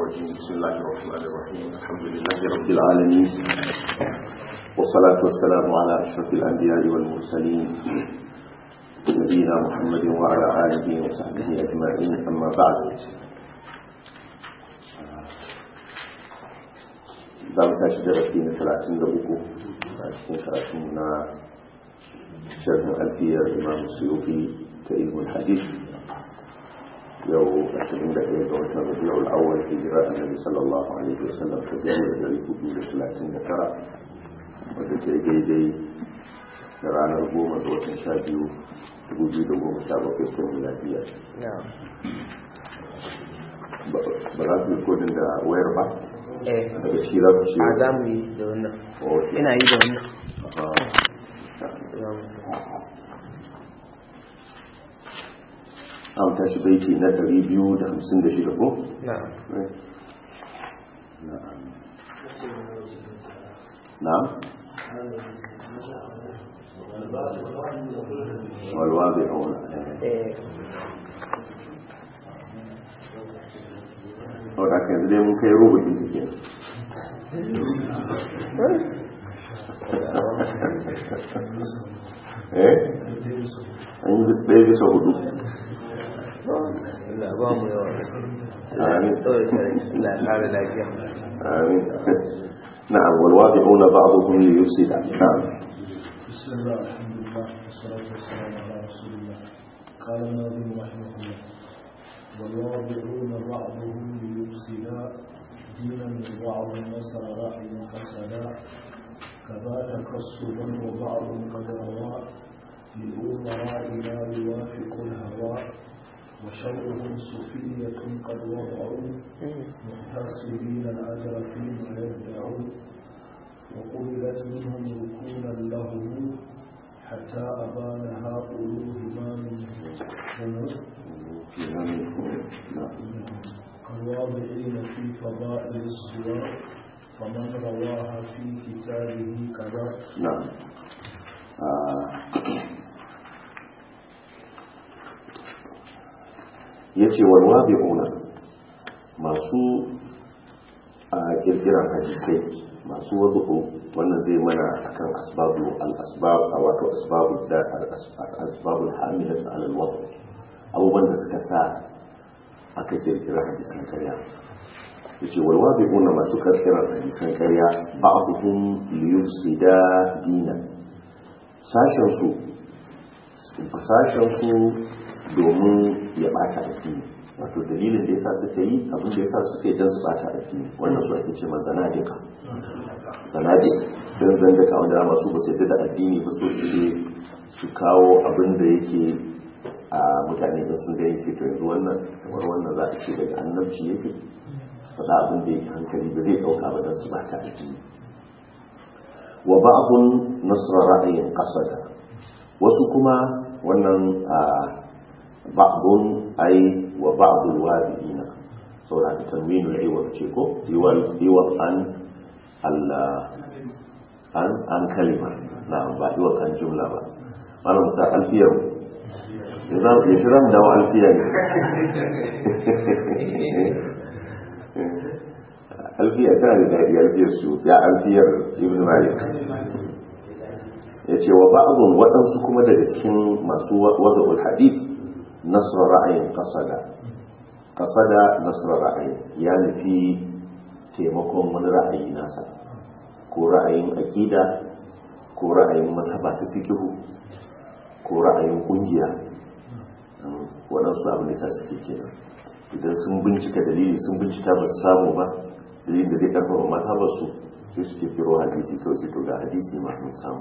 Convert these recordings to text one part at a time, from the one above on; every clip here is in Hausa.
الرجيم بسم الله الرحمن الرحيم الحمد لله رب العالمين والصلاة والسلام على أشرف الأنبياء والمرسلين نبينا محمد وعلى آله وصحبه أجمعين أما بعد za mu tashi darasi na talatin da uku a cikin karatun na sharhin alfiyar imam suyufi ta ilmul hadith yau 21 ga watan rabi'ul awwal hijira annabi sallallahu alaihi wasallam ta biyu da dari hudu da talatin da tara wadda ke daidai da ranar goma ga watan sha biyu dubu biyu da goma sha bakwai ta miladiya ba za ku yi kodin da wayar ba daga ciki za ku ce a za mu yi da wannan ina yi da wannan an tashi baiti na 256 ko? na'am na'am walwa bai auna eh wadda ka yanzu dai mun kai rubutun take eh an yi bis ɗaya bisa hudu Allah ba mu yawa Amin. tsawai kare Allah ya kare lafiya آمين نعم والواضعون بعضهم ليفسد نعم بسم الله الحمد لله والصلاة والسلام على رسول الله قال الناظم رحمه الله والواضعون بعضهم ليفسدا دينا وبعض نصر رأي فسدا كذا تكسبا وبعض قد روى للأمراء لا يوافق الهوى وشرهم صفية قد وضعوا محتسبين الأجر فيما يدعون وقبلت منهم ركونا له حتى أبانها قلوبهما من كالواضعين في فضائل السور فمن رواها في كتابه كذا نعم ya ce walwa bi'una masu a kirkiran hadisai masu wazu'u wannan zai mana akan asbabu al-asbab a wato asbabu da asbabul hamilat ala al-wadu abubuwan da suka sa aka kirkira hadisan karya yace walwa bi'una masu kirkiran hadisan karya ba'dhum liyufsida dinan sashen su sashen su domin ya bata addini wato dalilin da yasa suka yi abin da yasa suka yi don su bata addini wannan su ake ce mazanadika zanadika don zandaka wanda dama su ba su yadda da addini ba so su su kawo abin da yake a mutane da sun gani sai to yanzu wannan kamar wannan za a ce daga annabci yake faɗa abin da yake hankali ba zai ɗauka ba don su bata addini wa ba'dun nasra ra'ayin qasada wasu kuma wannan ba'dun ai wa ba'dul wadiina saboda ka tanwinul iwad ce ko iwal iwad an Allah an an kalima na ba iwad an jumla ba malam ta alfiyar yanzu ya shirin da wa alfiyar alfiyar tana da daɗi alfiyar su ya alfiyar ibn malik ya ce wa ba'adun waɗansu kuma daga cikin masu wada'ul hadith nasra ra'ayin kasada kasada nasra ra'ayin ya nufi taimakon wani ra'ayi nasa ko ra'ayin akida ko ra'ayin mazhaba ta fikihu ko ra'ayin kungiya waɗansu abin da suke kenan idan sun bincika dalili sun bincika ba su samu ba dalilin da zai karfafa mazhabar su sai su ke kiro hadisi kawai sai to ga hadisi ma mun samu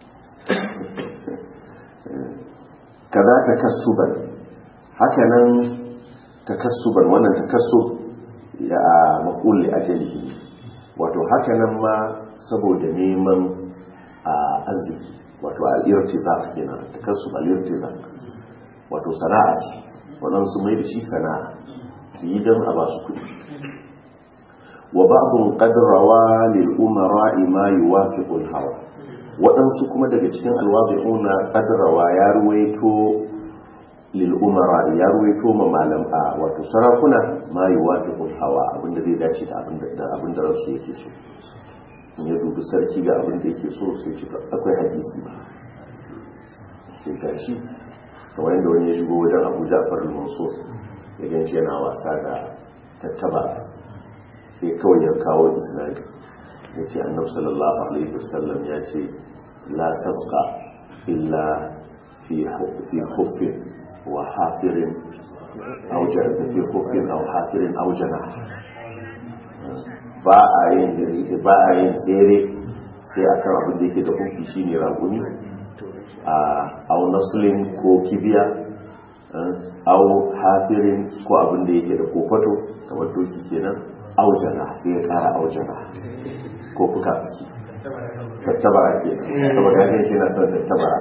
kaza takassuban hakanan takassuban wannan takassub ya maqul li ajalihi wato hakanan ma saboda neman arziki wato al-irtizaq kenan takassub al-irtizaq wato sana'a ce wannan su mai da shi sana'a su yi don a ba su kuɗi wa ba'dun qad rawa lil umara ma yuwafiqu al-hawa waɗansu kuma daga cikin alwazi'una qadrawa ya ruwaito lil umara ya ruwaito ma malam a wato sarakuna ma yuwafiqul hawa abinda zai dace da abinda da abinda ransu yake so in ya dubi sarki ga abinda yake so sai ce akwai hadisi sai gashi kamar yadda wani ya shigo wajen Abu Ja'far al-Mansur ya ganci yana wasa da tattaba sai kawai ya kawo isnadi ya ce annabi sallallahu alaihi wasallam ya ce la sabqa illa fi fi khuffin wa hafirin aw jarata fi khuffin aw hafirin aw jana ba a yin ba a yin tsere sai akan abin da yake da hufi shine raguni a aw naslin ko kibiya aw hafirin ko abin da yake da kofato kamar doki kenan aujana sai ya kara aujana ko fuka fuki tattabara ke saboda ganin shi na son tattabara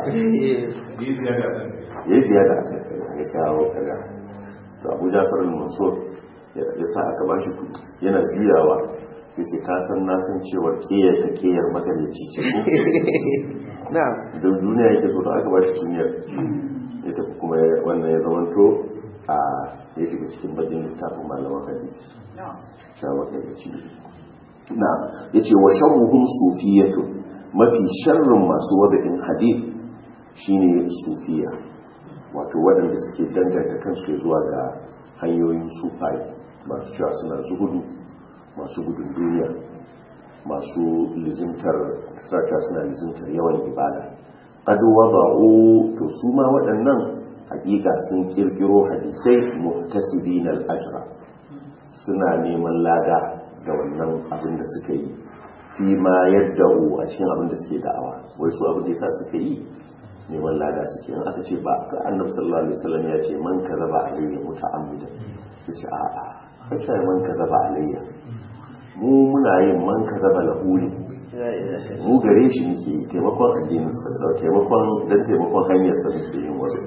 ya yi ziyada a kan ya kawo kaga to abu jafar al-mansur ya sa aka ba shi kudi yana juyawa sai ce ka san na san cewa kiyar ta kiyar magalici ce ko don duniya yake so da aka ba shi duniyar ya tafi kuma wannan ya zamanto a ya shiga cikin bakin littafin malaman hadisi shawakar da ci na ya ce wa sharruhun sufiyatu mafi sharrin masu wada'in hadith shine sufiya wato waɗanda suke danganta kansu zuwa ga hanyoyin sufai masu cewa suna zuhudu masu gudun duniya masu lizimtar sacha suna lizimtar yawan ibada qad wada'u to su ma waɗannan hakika sun kirkiro hadisai muhtasibin al-ajra suna neman lada da wannan abin da suka yi fi ma yadda a cikin abin da suke da'awa wai su abin da yasa suka yi neman lada suke in aka ce ba ga annabi sallallahu alaihi wasallam ya ce man kazaba alayya muta'ammidan yace a a kace man kazaba alayya mu muna yin man kazaba lahu ne mu gare shi muke yi taimakon addinin sa taimakon dan taimakon hanyar sa muke yin wasu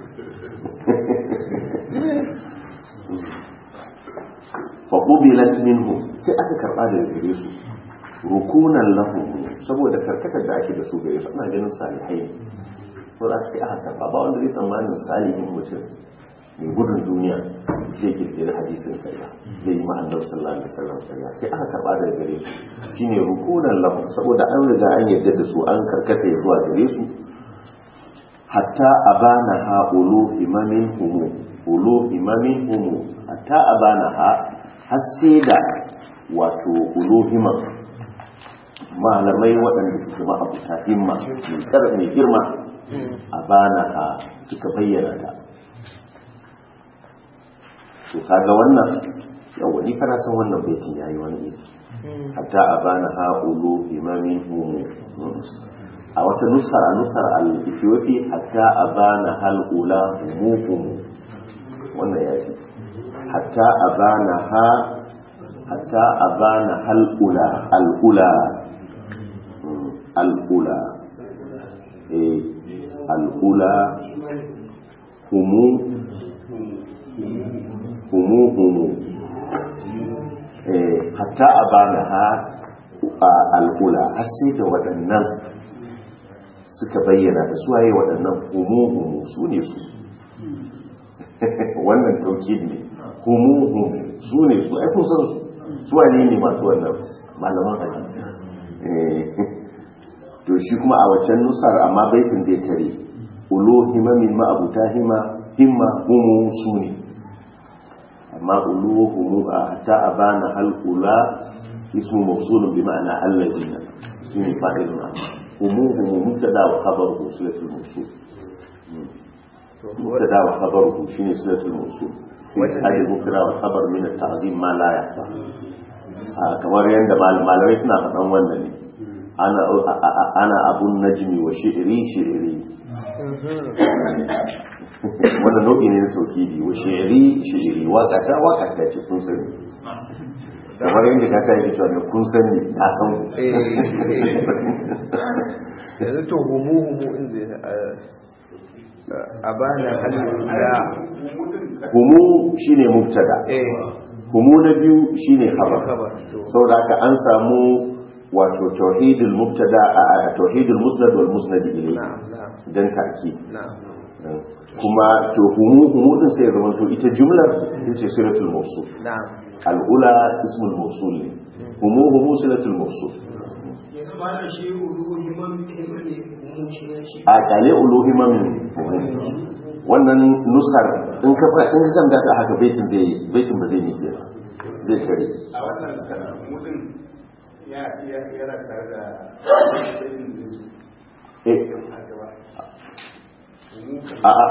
faƙubilat minhu sai aka karɓa da gare su rukunan lahu saboda karkatar da ake da su gare su ana ganin salihai so da sai aka karɓa ba wanda zai tsammanin salihin mutum mai gudun duniya zai kirkiri hadisin karya zai yi ma'anar sallallahu alaihi wasallam karya sai aka karɓa da gare su shine rukunan lahu saboda an riga an yarda da su an karkata zuwa gare su hatta abana ha ulu imamin humu ulu imamin humu hatta abana ha har sai da wato uluhima malamai waɗanda suke ma'abuta himma mai girma a bana a suka bayyana ta to kaga wannan yawa ni kana san wannan baitin yayi wani iri hatta a bana ha ulu imamin humu a wata nusar a nusar al-ethiopi hatta a bana hal ula humu humu wannan ya fi hatta abana ha hatta abana hal'ula al'ula al'ula eh al'ula humu humu humu eh hatta abana ha al'ula har sai da waɗannan suka bayyana da suwaye waɗannan humu humu su ne su wannan tauki ne humuhu su ne su aikun san su suwa ne ne masu wannan malaman hadisi to shi kuma a waccan nusar amma baitin zai tare ulo himamin ma'abuta hima himma humu su ne amma ulo humu a ta abana halkula ismu mafsulun bi ma'ana allazina su ne fa'ilun amma humu humu mubtada wa khabar uslatul mawsul mubtada wa khabaruhu shine silatul mawsul hadi mubtada wa khabar min at-ta'zim ma la yahfa kamar yanda malamai suna faɗan wannan ne ana ana abun najmi wa shi'ri shi'ri wannan nau'i ne na tauhidi wa shi'ri shi'ri waka ta waka ta ce kun sani kamar yadda ka ta yi cewa ne kun sani na san yanzu to humu humu inda a bana halin humu shine mubtada humu na biyu shine khabar saboda haka an samu wato tauhidul mubtada a tauhidul musnad wal musnad ilayhi dan ta'kid kuma to humu humu din sai ya zama to ita jumlar ita ce silatul mawsul na'am al'ula ismul mawsul ne humu humu silatul mawsul yanzu ba da shi ulu himan himan ne mu shi ne shi a kale uluhiman wannan nusar in ka fa in ka kanta ta haka baitin zai baitin ba zai miƙe ba zai kare a wannan mutum ya yana tare da baitin da su eh a gaba a a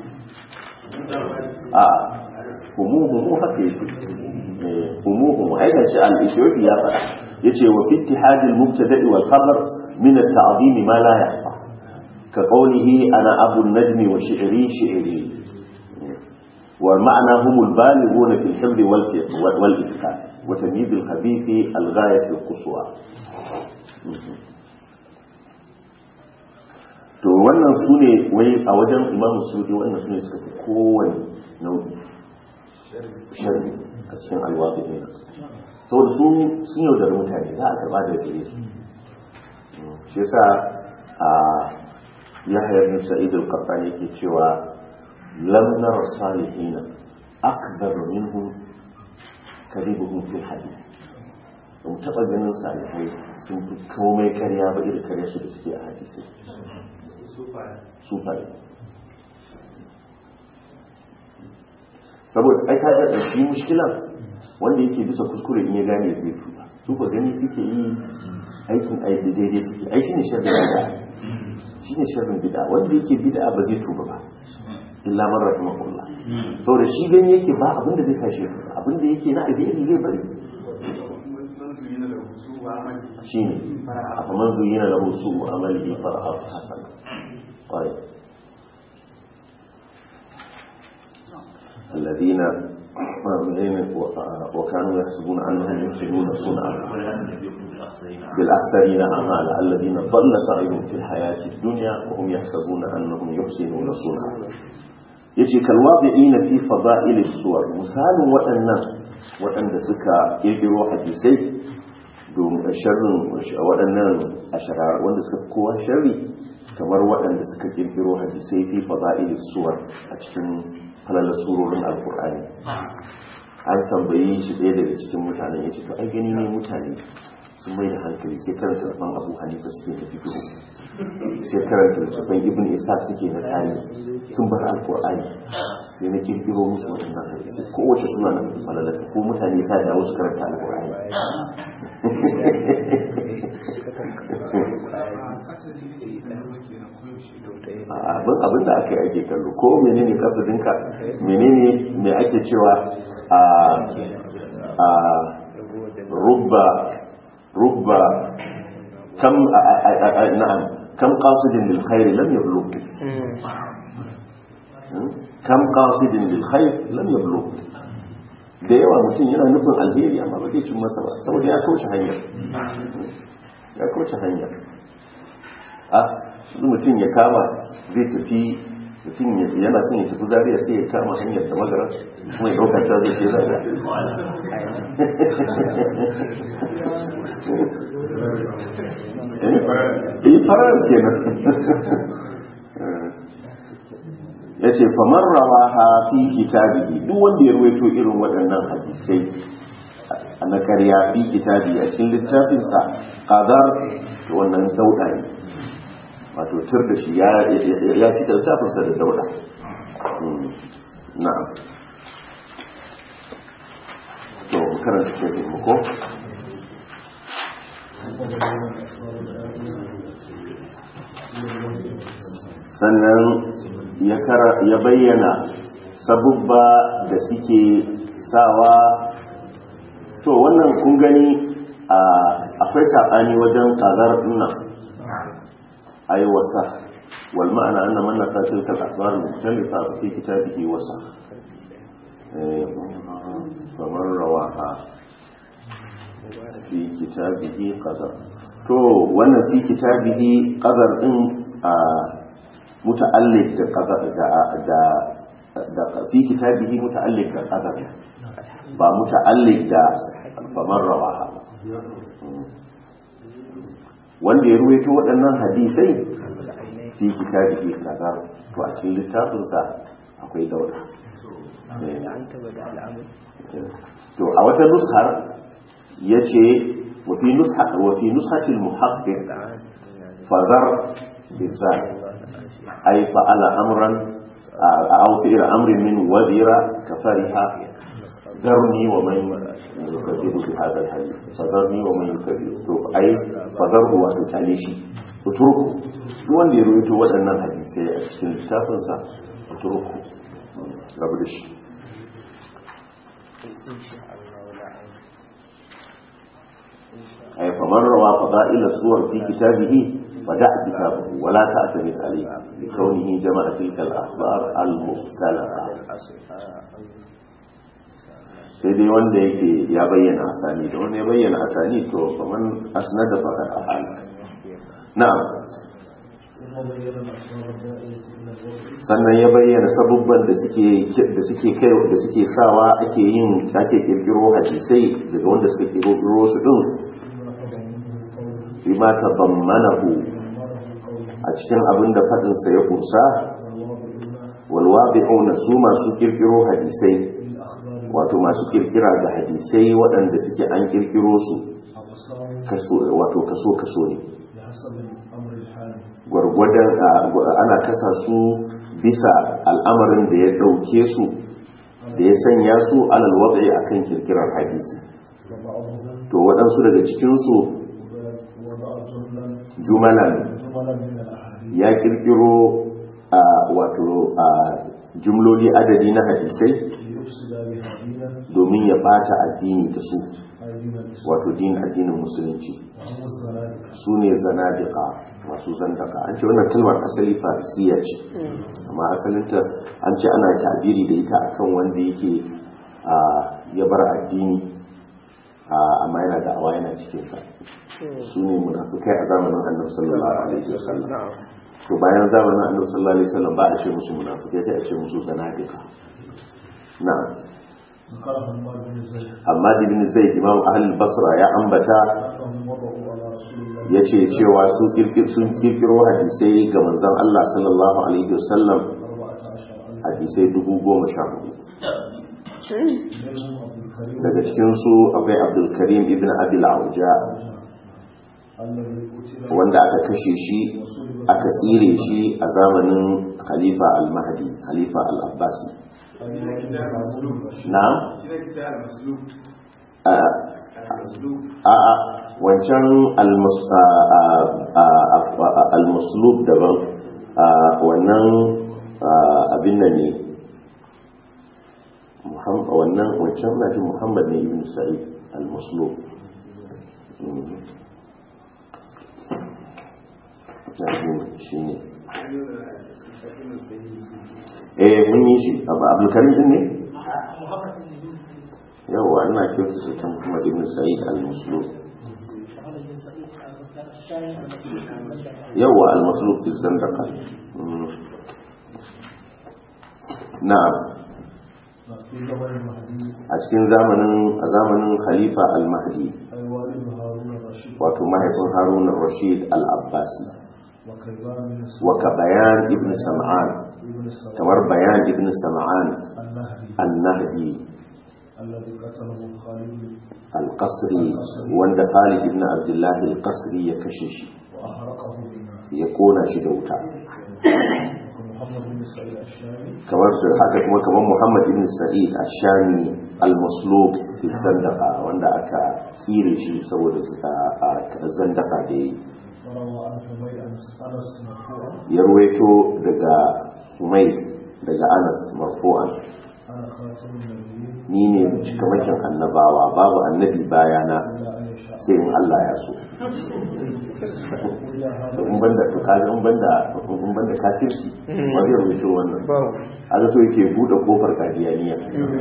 a humu humu haka yake Eh, humu humu ai da shi al-ethiopi ya faɗa yace wa fi ittihadil mubtada'i wal khabar min at-ta'zim ma la yahfa ka qawlihi ana abu an-najmi wa shi'ri shi'ri والمعنى هم البالغون في الحفظ والت- والإتقان وتمييز الخبيث الغاية القصوى to wannan su ne wai a wajen imamu sudi wannan su ne suka fi kowane nau'i sharri a cikin alwaɗi ne saboda su sun yaudar mutane za a karɓa da gare su shi yasa a yahya bin sa'id al-qattani yake cewa lam nara salihina akbar minhum kadibuhum fil hadith ba mu taɓa ganin salihai sun fi komai karya ba irin karya su da suke a hadisi sufaye saboda ai ka ga shi mushkilan wanda yake bisa kuskure in ya gane zai tuba su ba gani suke yi aikin aiki daidai suke ai shine sharrin bid'a shine sharrin bid'a wanda yake bid'a ba zai tuba ba illa man rahimahullah saboda shi gani yake ba abinda zai sa shi abinda yake na alheri zai bari manzuri na da hutu wa amali shine afaman zuyina lahu su'u amalihi fara'ahu hasana طيب الذين وكانوا يحسبون انهم يحسنون صنعا بالاخسرين اعمالا الذين ضل سعيهم في الحياه الدنيا وهم يحسبون انهم يحسنون صنعا yace kalwabi'ina fi fada'il suwar misalin waɗannan waɗanda suka kirkiro hadisai domin sharrin waɗannan asharar wanda suka fi kowa sharri kamar waɗanda suka kirkiro hadisai fi fada'il suwar a cikin falalar surorin alkur'ani an tambayi shi ɗaya daga cikin mutanen ya ce to ai gani ne mutane sun mai da hankali sai karanta rafan abu hanifa suke na fikihu sai karanta littafin ibn isa suke na tani sun bar alkur'ani sai na kirkiro musu waɗannan hadisi kowace suna na falalar ko mutane sa da wasu karanta alkur'ani abin abin da aka yi ake kallo ko menene kasudinka menene mai ake cewa a a rubba rubba kam na'am kam qasidin lil khair lam yablugh kam qasidin lil khair lam yablugh da yawa mutum yana nufin alheri amma ba zai cin masa ba saboda ya kauce hanya ya kauce hanya a mutum ya kama zai tafi mutum yana son ya tafi zariya sai ya kama hanyar da magara kuma ya ɗaukar ta zai ke zariya eh farar kenan ya ce famar rawa ha fi kitabihi duk wanda ya ruwaito irin waɗannan hadisai na karya fi kitabi a cikin littafinsa kadar wannan dauɗa ne wato tur da shi ya ci littafinsa da dauɗa na'am to karanta shafin muku sannan ya bayyana sabubba da suke sawa to wannan kun gani akwai saɓani wajen ƙazar nan ai wasa wal ma'ana anna man nasa tilka al-akhbar mukhtalifa fi kitabihi wasa faman rawaha fi kitabihi qadar to wannan fi kitabihi qadar din a muta'alliq da qadar da da fi kitabihi muta'alliq da qadar ba muta'alliq da faman rawaha wanda ya ruwaito waɗannan hadisai fi kitabihi qadar to a cikin littafinsa akwai dauda Eh. an taba da al'amur to a wata nushar ya ce wafi nushatil muhaqqir fazar bizar ay fa'ala amran aw fi'l amrin min wadira kafariha zarni wa man yukadibu bi hadha al-hadith fazarni wa man yukadibu to ay fazarhu wa tutale shi utruku duk wanda ya rawaito waɗannan hadisai a cikin littafinsa utruku rabu da shi أي فمن روى فضائل الصور في كتابه فدع كتابه ولا تعتمد عليه لكونه جمع تلك الأخبار المختلفة sai dai wanda yake ya bayyana asani da wanda ya bayyana asani to kaman asnad da faqad ahal na'am ثم بين الأسباب الداعية إلى الوضع sannan ya bayyana sabubban da suke da suke kai da suke sawa ake yin ake kirkiro hadisai daga wanda suka kirkiro su din فيما تضمنه قوله bima tadammanahu ضمنه قوله a cikin abin da faɗin sa ya kursa والواضعون wal wadi'una su masu kirkiro hadisai بالأخبار wato masu kirkira da hadisai waɗanda suke an kirkiro su أقسام kaso wato kaso kaso ne بحسب الأمر الحالي gwargwadon a- ana kasa su bisa al'amarin da ya ɗauke su da ya sanya su alal watsi akan kirkirar hadisi فبعضهم to waɗansu daga cikinsu وضع جملا jumalan جملا من الأحاديث ya kirkiro a wato a jumloli adadi na hadisai ليفسد بها دينا domin ya bata addini da su أي دين الإسلام wato din addinin musulunci وهم الزنادقة su ne zanadika masu zandaka an ce wannan kalmar asali farisiya ce amma asalinta an ce ana tabiri da ita akan wanda yake a, ya bar addini a, amma yana da awa yana cikinsa su ne munafukai a zamanin annabi sallallahu alaihi wasallam na'am to bayan zamanin annabi sallallahu alaihi wasallam ba a ce musu munafukai sai a ce musu zanadika na'am ذكر حماد بن زيد amma ibn zaid imam ahlul basra ya ambata أنهم وضعوا على رسول الله ya ce cewa su kirkir- sun kirkiro hadisai ga manzon Allah sallallahu alaihi wasallam أربعة عشر ألف hadisai dubu goma sha hudu منهم أبو الكريم daga cikinsu akwai abdulkarim ibn abil auja الذي قتل wanda aka kashe shi وصلب aka tsire shi a zamanin khalifa al-mahdi khalifa al-abbasi na shi ne kita al-maslub a al-maslub a a wancan al-mus- a- a- a- a- al-muslub daban a wannan a, abin nan ne Muhammad wannan wancan na jin Muhammad ne ibn Sa'id al-muslub Mhm. na jin shi ne eh mun yi shi abu abdulkarim din ne yawa ina kyautu sai ta Muhammad ibn Sa'id al-muslub yawa al-maslub fi zandaqa Mm. na'am في زمن المهدي a cikin zamanin a zamanin khalifa al-mahdi أي والد هارون الرشيد wato mahaifin harun rashid al-abbasi وكيبان بن wa ka bayan ibn sam'an ابن السلام kamar bayan ibn sam'an النهدي al-nahdi الذي قتله خالد al-qasri wanda khalid ibn abdullah al-qasri ya kashe shi وأحرقه بالنار ya kona shi da wuta ومحمد بن سعيد الشامي kamar su haka kuma kamar muhammad ibn sa'id ash-shami al-maslub fi zandaqa wanda aka tsire shi saboda a zandaka da yi وروى عن حميد أنس أنس مرفوعا ya ruwaito daga humay daga anas marfu'an أنا خاتم النبيين ni ne cikamakin annabawa babu annabi bayana إلا أن يشاء sai in Allah ya so إلا هذا da in banda to kaga in banda in banda kafirci ba zai rubuto wannan babu aka so yake bude kofar kadiyaniya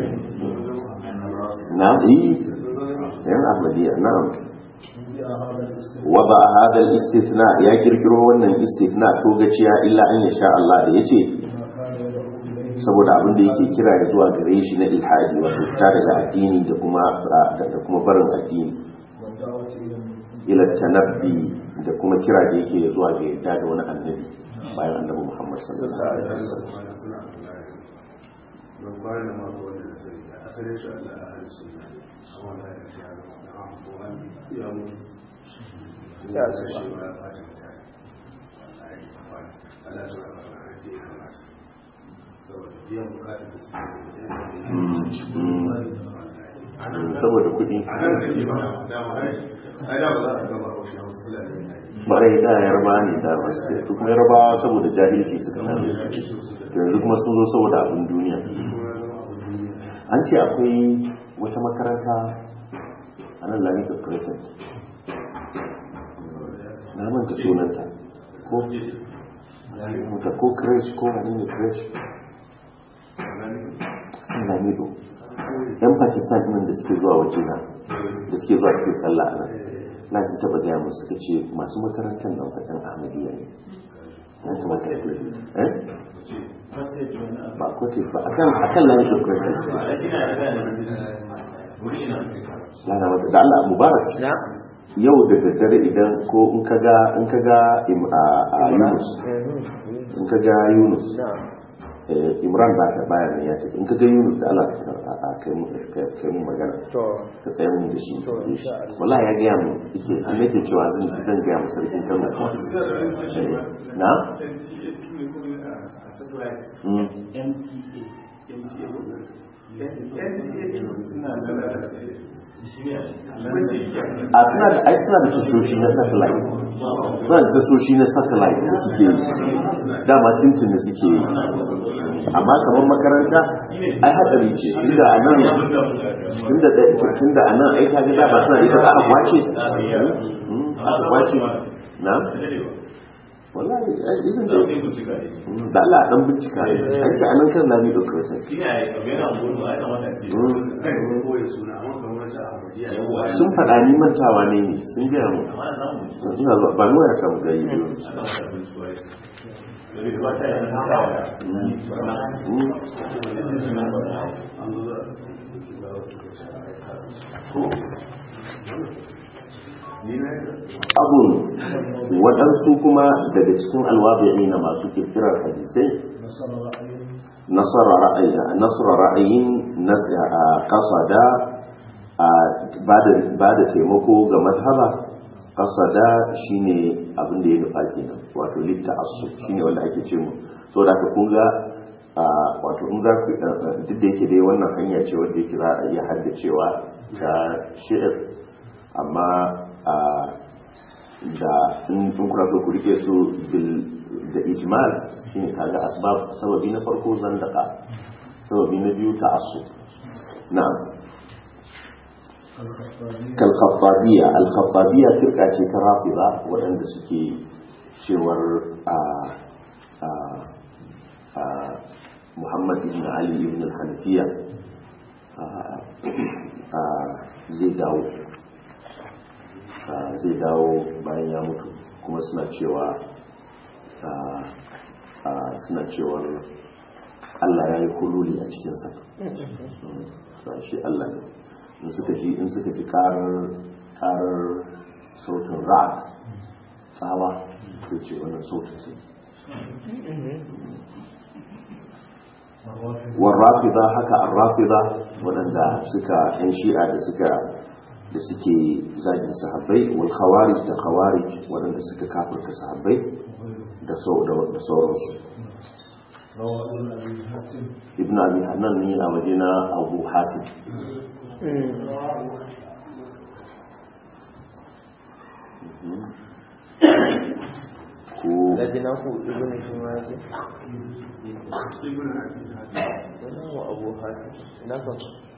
na'am yi yan ahmadiyya na'am وجاء هذا الاستثناء wada hada al-istithna ya kirkiro wannan istithna to gaciya illa an yasha Allah da yace ما كان يدعو إليه saboda abin da yake kira ya zuwa gare shi na ilhadi wato fita daga addini da kuma da kuma barin addini والدعوة إلى النبي ila tanabbi da kuma kira da yake zuwa ga yadda da wani annabi bayan annabi Muhammad sallallahu alaihi wasallam suna don kwanan ma ko wanda da sai da asalin shi Allah a halin sunna amma da ya shi ya zama da an ko an ya mutu Ya su su shi ba ya fata mutane wallahi kwana Allah suna ba da rage ya kamata saboda biyan bukatar da suke da Mm, saboda kuɗi a nan da ke ba dama ai ai da ba za a gama haushi hausa fulani ne barai da yarba ne da masu su kuma yarbawa saboda jahilci suka same su To yanzu kuma sun zo saboda abin duniya an ce akwai wata makaranta a nan lamita crescent na manta sunanta ko ta ko crash ko wani ne crash kan lamido yan pakistan ɗin da suke zuwa wajena da suke zuwa cikin sallah a nan na sun taba gaya musu suka ce masu makarantar nan fatan ahmadiyya ne ya kamata a tafi eh ba kote ba akan akan layin da crescent lana mata da Allah mubarak na yau da daddare idan ko in ka ga in ka ga im- a a Yunus in ka ga Yunus na eh, Imran ba ta baya ne ya ce in ka ga Yunus da Allah ka a- a kai mu kai kai mu magana to ka tsaya mun da shi To, insha Allah. wallahi ya ga mu yake an yake cewa zan zan ga mu sarkin Kano Eh, na Mm. a suna da ai suna da tashoshi na satellite suna da tashoshi na satellite da suke yi dama cincin da suke yi amma kamar makaranta ai hadari ce tunda a nan tunda da tunda a nan ai kaga da ba suna da ita ba aka kwace Hmm, aka kwace na wallahi ai idan da Hmm, da Allah dan bincika an ce anan kan lami da kirsan sun faɗa ni mantawa ne ne sun gaya mu ina zuwa ba nuwa ya kan gayi biyu abun waɗansu kuma daga cikin alwabi'i na masu kirkirar hadisai نصر رأيه nasara ra'ayin kasada ba da taimako ga mazhaba kasada shine abin da ya nufa kenan wato litta asu shine wanda ake ce mu so da ka kunga wato in za ku duk da yake dai wannan hanya ce wanda yake za a iya haddacewa ta shi'ir amma da in kuna so ku rike su da ijmal shine kaga asbab sababi na farko zandaka sababi na biyu ta'assub na'am kalkhattabiya alkhattabiya firka ce ta rafida waɗanda suke cewar a a a muhammad ibn ali ibn al-hanafiya a zai dawo zai dawo bayan ya mutu kuma suna cewa suna cewar Allah ya yi hululi a cikinsa shi Allah ne in suka ji in suka ji karar karar sautin ra'ad tsawa ko ce wannan sautin sai warrafida haka arrafida waɗanda suka yan shi'a da suka da suke zagin sahabbai wal khawarij da khawarij waɗanda suka kafirta sahabbai da sauransu ibn abi hannan ne a waje na abu hatim ko lajina ku ibn shimaji wannan wa abu hatim ina ka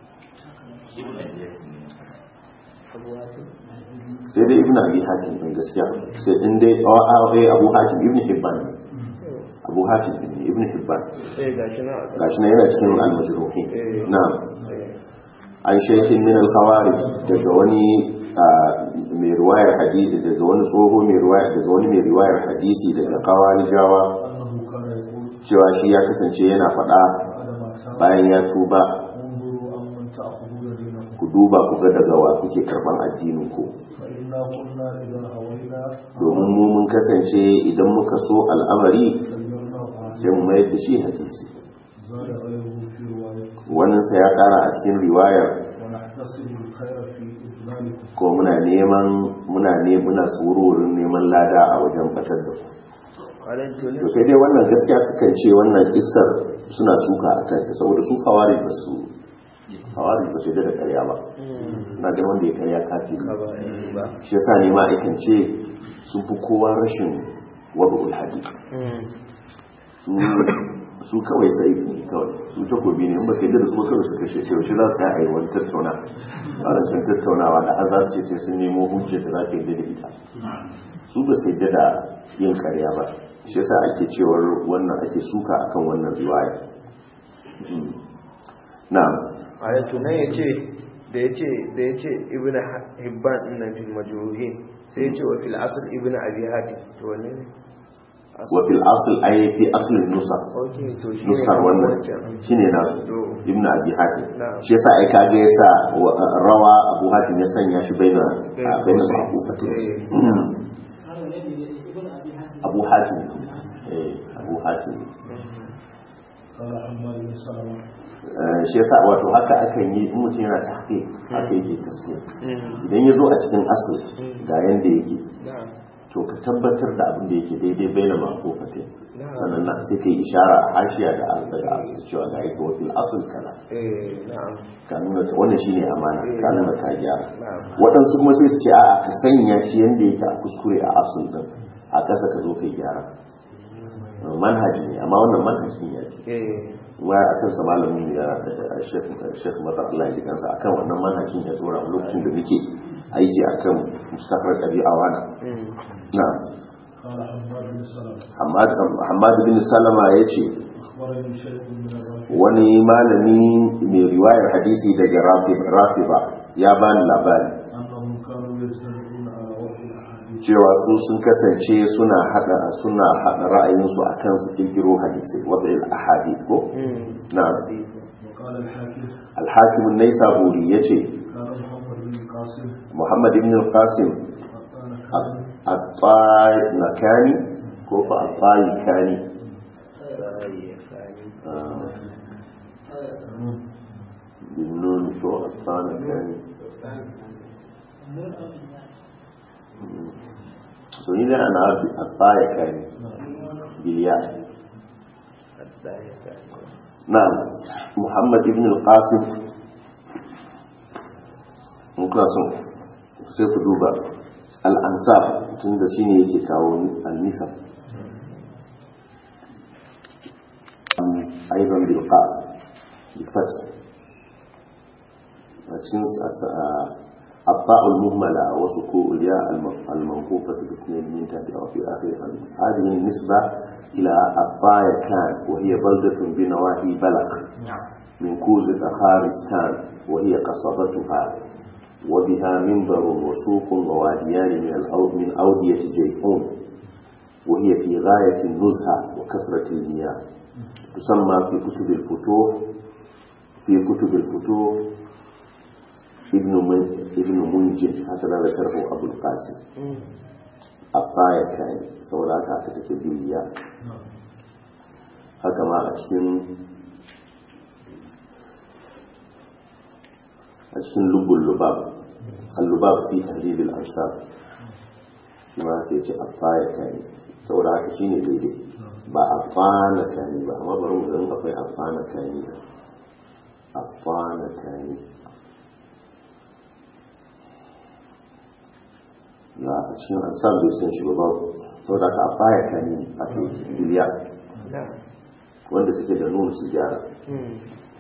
abu hatim sai dai ibn abi hatim din gaskiya sai in dai a abu hatim ibn hibban ne abu hatim ne ibn hibban eh gashi na gashi na yana cikin al-majruhin Eh. na'am eh an shaykhin min al-khawarij daga wani ah, mai riwayar hadisi daga wani tsoho mai riwayar daga wani mai riwayar hadisi daga kawarijawa أنه كان يقول cewa shi ya kasance yana faɗa بعد ما تاب bayan ya tuba انظروا أمن تأخذون دينكم ku duba ku ga daga wa kuke karban addinin ku فإنا كنا إذا هوينا domin mu mun kasance idan muka so al'amari سيرناه sai mu mayar da shi hadisi زاد غيره في رواية wannan sa ya kara a cikin riwayar ونحتسب الخير في إذلالكم ko muna neman muna ne muna tsororin neman lada a wajen batar da ku Kwanan tuni. to sai dai wannan gaskiya sukan ce wannan kissar suna suka a kanta saboda su kawari ba su kawari ba su yadda da karya ba suna ga wanda ya karya kafiri Ka ba ni ba. shi yasa ne ma aikin ce sun fi kowa rashin wadu'ul hadith su su kawai sai ne kawai su takobi ne in ba kai da su ba kawai su kashe ce yaushe za su kai a yi wani tattauna a rancen tattaunawa da har za su ce sai sun nemo hujjar da za ka yi da ita su ba sai da yin karya ba shi yasa ake cewar wannan ake suka akan wannan riwaya Mm. na'am Kwanan tunan ya ce da ya ce da ya ce ibn hibban ɗin na fil majruhin sai ya ce wa fil asl ibn abi hatim to wanne ne wa fil asl ay fi asl nusa ok to shi ne nusar wannan wancan. shine nasu To. ibn abi hatim Na'am. shi yasa ai kage yasa wa- rawa abu hatim ya sanya shi baina Eh, a baina eh, abu fatim eh. abu hatim eh abu hatim قال حماد بن سلمة Eh, shi yasa wato haka akan yi in mutum yana tahqiq haka yake tafsir Mm. idan ya zo a cikin asl ga yanda yake Na'am. to ka tabbatar da abin da yake daidai baina maqufatin Na'am. sannan na sai ka yi ishara a hashiya da al daga abu cewa ga yake wa fil asl kaza Eh, na'am. ka nuna ta wannan shine amana ka nuna ka gyara Na'am. waɗansu kuma sai su ce a'a ka sanya shi yanda yake a kuskure a asul din a ƙasa ka zo kai gyara manhaji ne amma wannan manhajin ya ce Eh, wa a kansa malamin ya shekh mata Allah ya ji kansa akan wannan manhajin ya tsora a lokacin da nake aiki akan mustafar ɗabi'a wana mm. na قال حماد بن سلمة Hamad bin Salama ya ce أخبرني شيخ من الرافع wani malami mai riwayar hadisi daga rafiba ya bani labari أنهم كانوا يجتمعون على وحي الأحاديث cewa su sun kasance suna hada suna hada ra'ayinsu akan su kirkiro hadisi wadda il ahadith ko Mm. na وقال الحاكم al-hakim an-naisaburi yace كان محمد بن القاسم muhammad ibn al-qasim قطان كان at-ta'i nakani ko fa at-ta'i kani Sai ya sani. bin nun ko at-ta'i nakani to ni da ana at-ta'i kani biliya Sai ya sani. نعم محمد بن القاسم muka son sai ku duba al'ansar tun da shi ne yake kawo al-nisar aizan bilka bifat a cikin الطاء المهملة وسكوء الياء المنقوفة باثنين من تحتها وفي آخرها هذه النسبة إلى الطاء كان وهي بلدة بنواحي بلخ من كوز خارستان وهي قصبتها وبها منبر وسوق وواديان من الأود من أودية جيحون وهي في غاية النزهة وكثرة المياه تسمى في كتب الفتوح في كتب الفتوح ابن من ابن منجم هكذا ذكره أبو القاسم الطاية كان سوى لك هكذا بالياء haka ma a cikin a cikin lubun lubab al-lubab fi tahlil al-ansar shi ma ke ce afaya kani saboda haka shine daidai ba afana kani ba amma bari mu ga akwai afana kani afana kani na a cikin ansar bai san shi ba babu saboda haka afaya kani aka yi biliya Na'am. wanda suke da nuna su gyara Mm.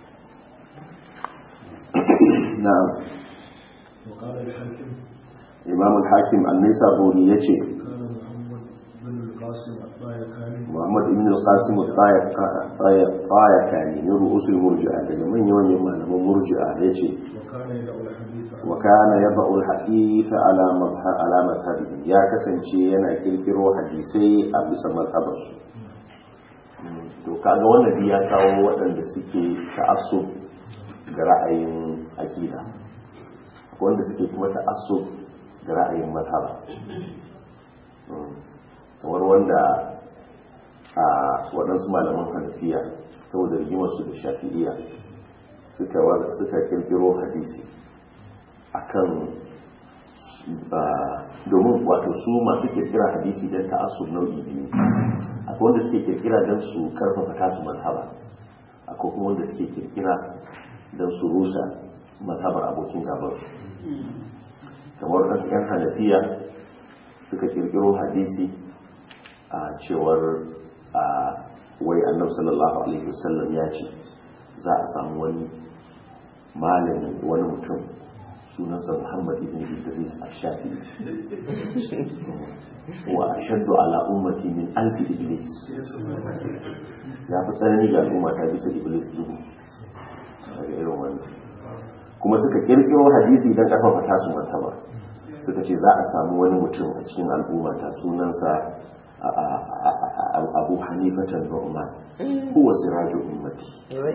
na'am وقال الحاكم imam al-hakim an-nisaburi yace كان محمد بن القاسم الطايكاني muhammad ibn al-qasim al-tayakani ne ru'usul murji'a daga manyan manyan malaman murji'a yace وكان يدعو الحديث عن wa kana yad'u al-hadith ala madhha ala madhhabihi ya kasance yana kirkiro hadisai a bisa mazhabar su to kaga wannan dai ya kawo waɗanda suke ta'assub ga ra'ayin aqida wanda suke kuma ta'assub da ra'ayin mazhaba kamar wanda a waɗansu malaman hanafiya saboda rigimarsu da shafi'iya suka kirkiro hadisi akan domin wato su masu kirkira hadisi don ta'assub nau'i biyu akwai wanda suke kirkira don su karfafa tasu mazhaba akwai kuma wanda suke kirkira don su rusa mazhabar abokin gabar kamar wasu 'yan hanafiya suka kirkiro hadisi a cewar a wai annabi sallallahu alaihi wasallam ya ce za a samu wani malami wani mutum sunansa muhammad ibn idris ash-shafi wa ashaddu ala ummati min alfi iblis ya fi tsanani ga al'umma ta bisa iblis dubu daga irin wannan kuma suka kirkiro hadisi don karfafa tasu martaba suka ce za a samu wani mutum a cikin al'umma ta sunansa abu hanifatan nu'man huwa siraju ummati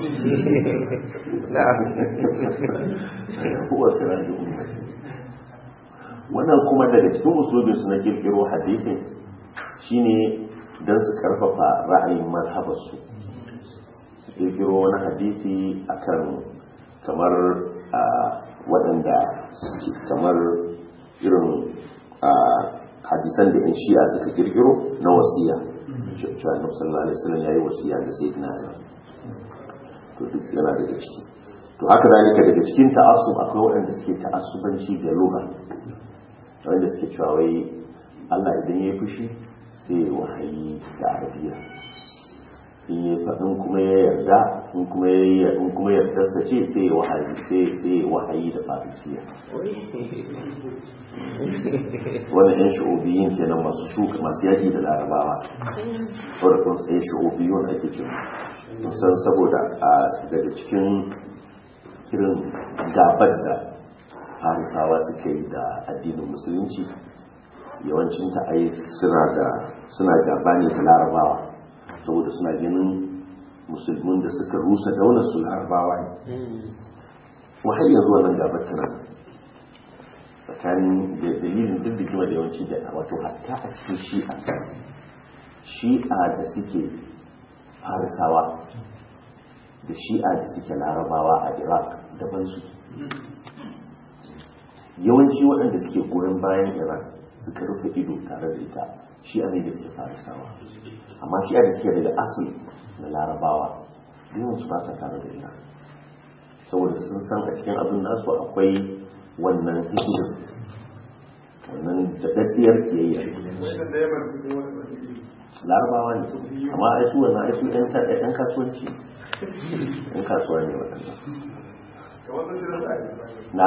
huwa siraju ummati wannan kuma daga cikin usulubin su na kirkiro hadisin shine don su karfafa ra'ayin mazhabarsu su kirkiro wani hadisi akan kamar waɗanda kamar irin hadisan da yan shi'a suka kirkiro na wasiya cewa na sallallahu alaihi wasallam yayi wasiya ga sayyidina ali to duk yana daga ciki to haka zalika daga cikin ta'assub akwai waɗanda suke ta'assubanci da lugha wanda suke cewa wai Allah idan ya fushi sai wahayi da arabiya in ya faɗin kuma ya yarda in kuma ya in kuma yarda sa ce sai ya wahayi sai sai ya wahayi da farisiya wannan yan shu'ubiyin kenan masu shuka masu yaki da larabawa saboda kun sai shu'ubiyun ake ce san saboda a daga cikin irin gabar da farisawa suka yi da addinin musulunci yawancin ta ai suna da suna gaba ne da larabawa saboda suna ganin musulmin da suka rusa daular su larabawa ne kuma har yanzu wannan gabar tana tsakanin da dalilin duk da kima da yawanci da wato hatta a cikin shi'a shi'a da suke farisawa da shi'a da suke larabawa a iraq daban su yawanci waɗanda suke goyon bayan iran suka rufe ido tare da ita shi'a ne da suke farisawa amma shi'a da suke daga asali na larabawa yawan su ba sa tare da ita saboda sun san a cikin abin nasu akwai wannan hikimar wannan daɗaɗɗiyar kiyayya larabawa ne amma ai su wannan ai su ɗan kasuwanci ɗan kasuwa ne waɗannan na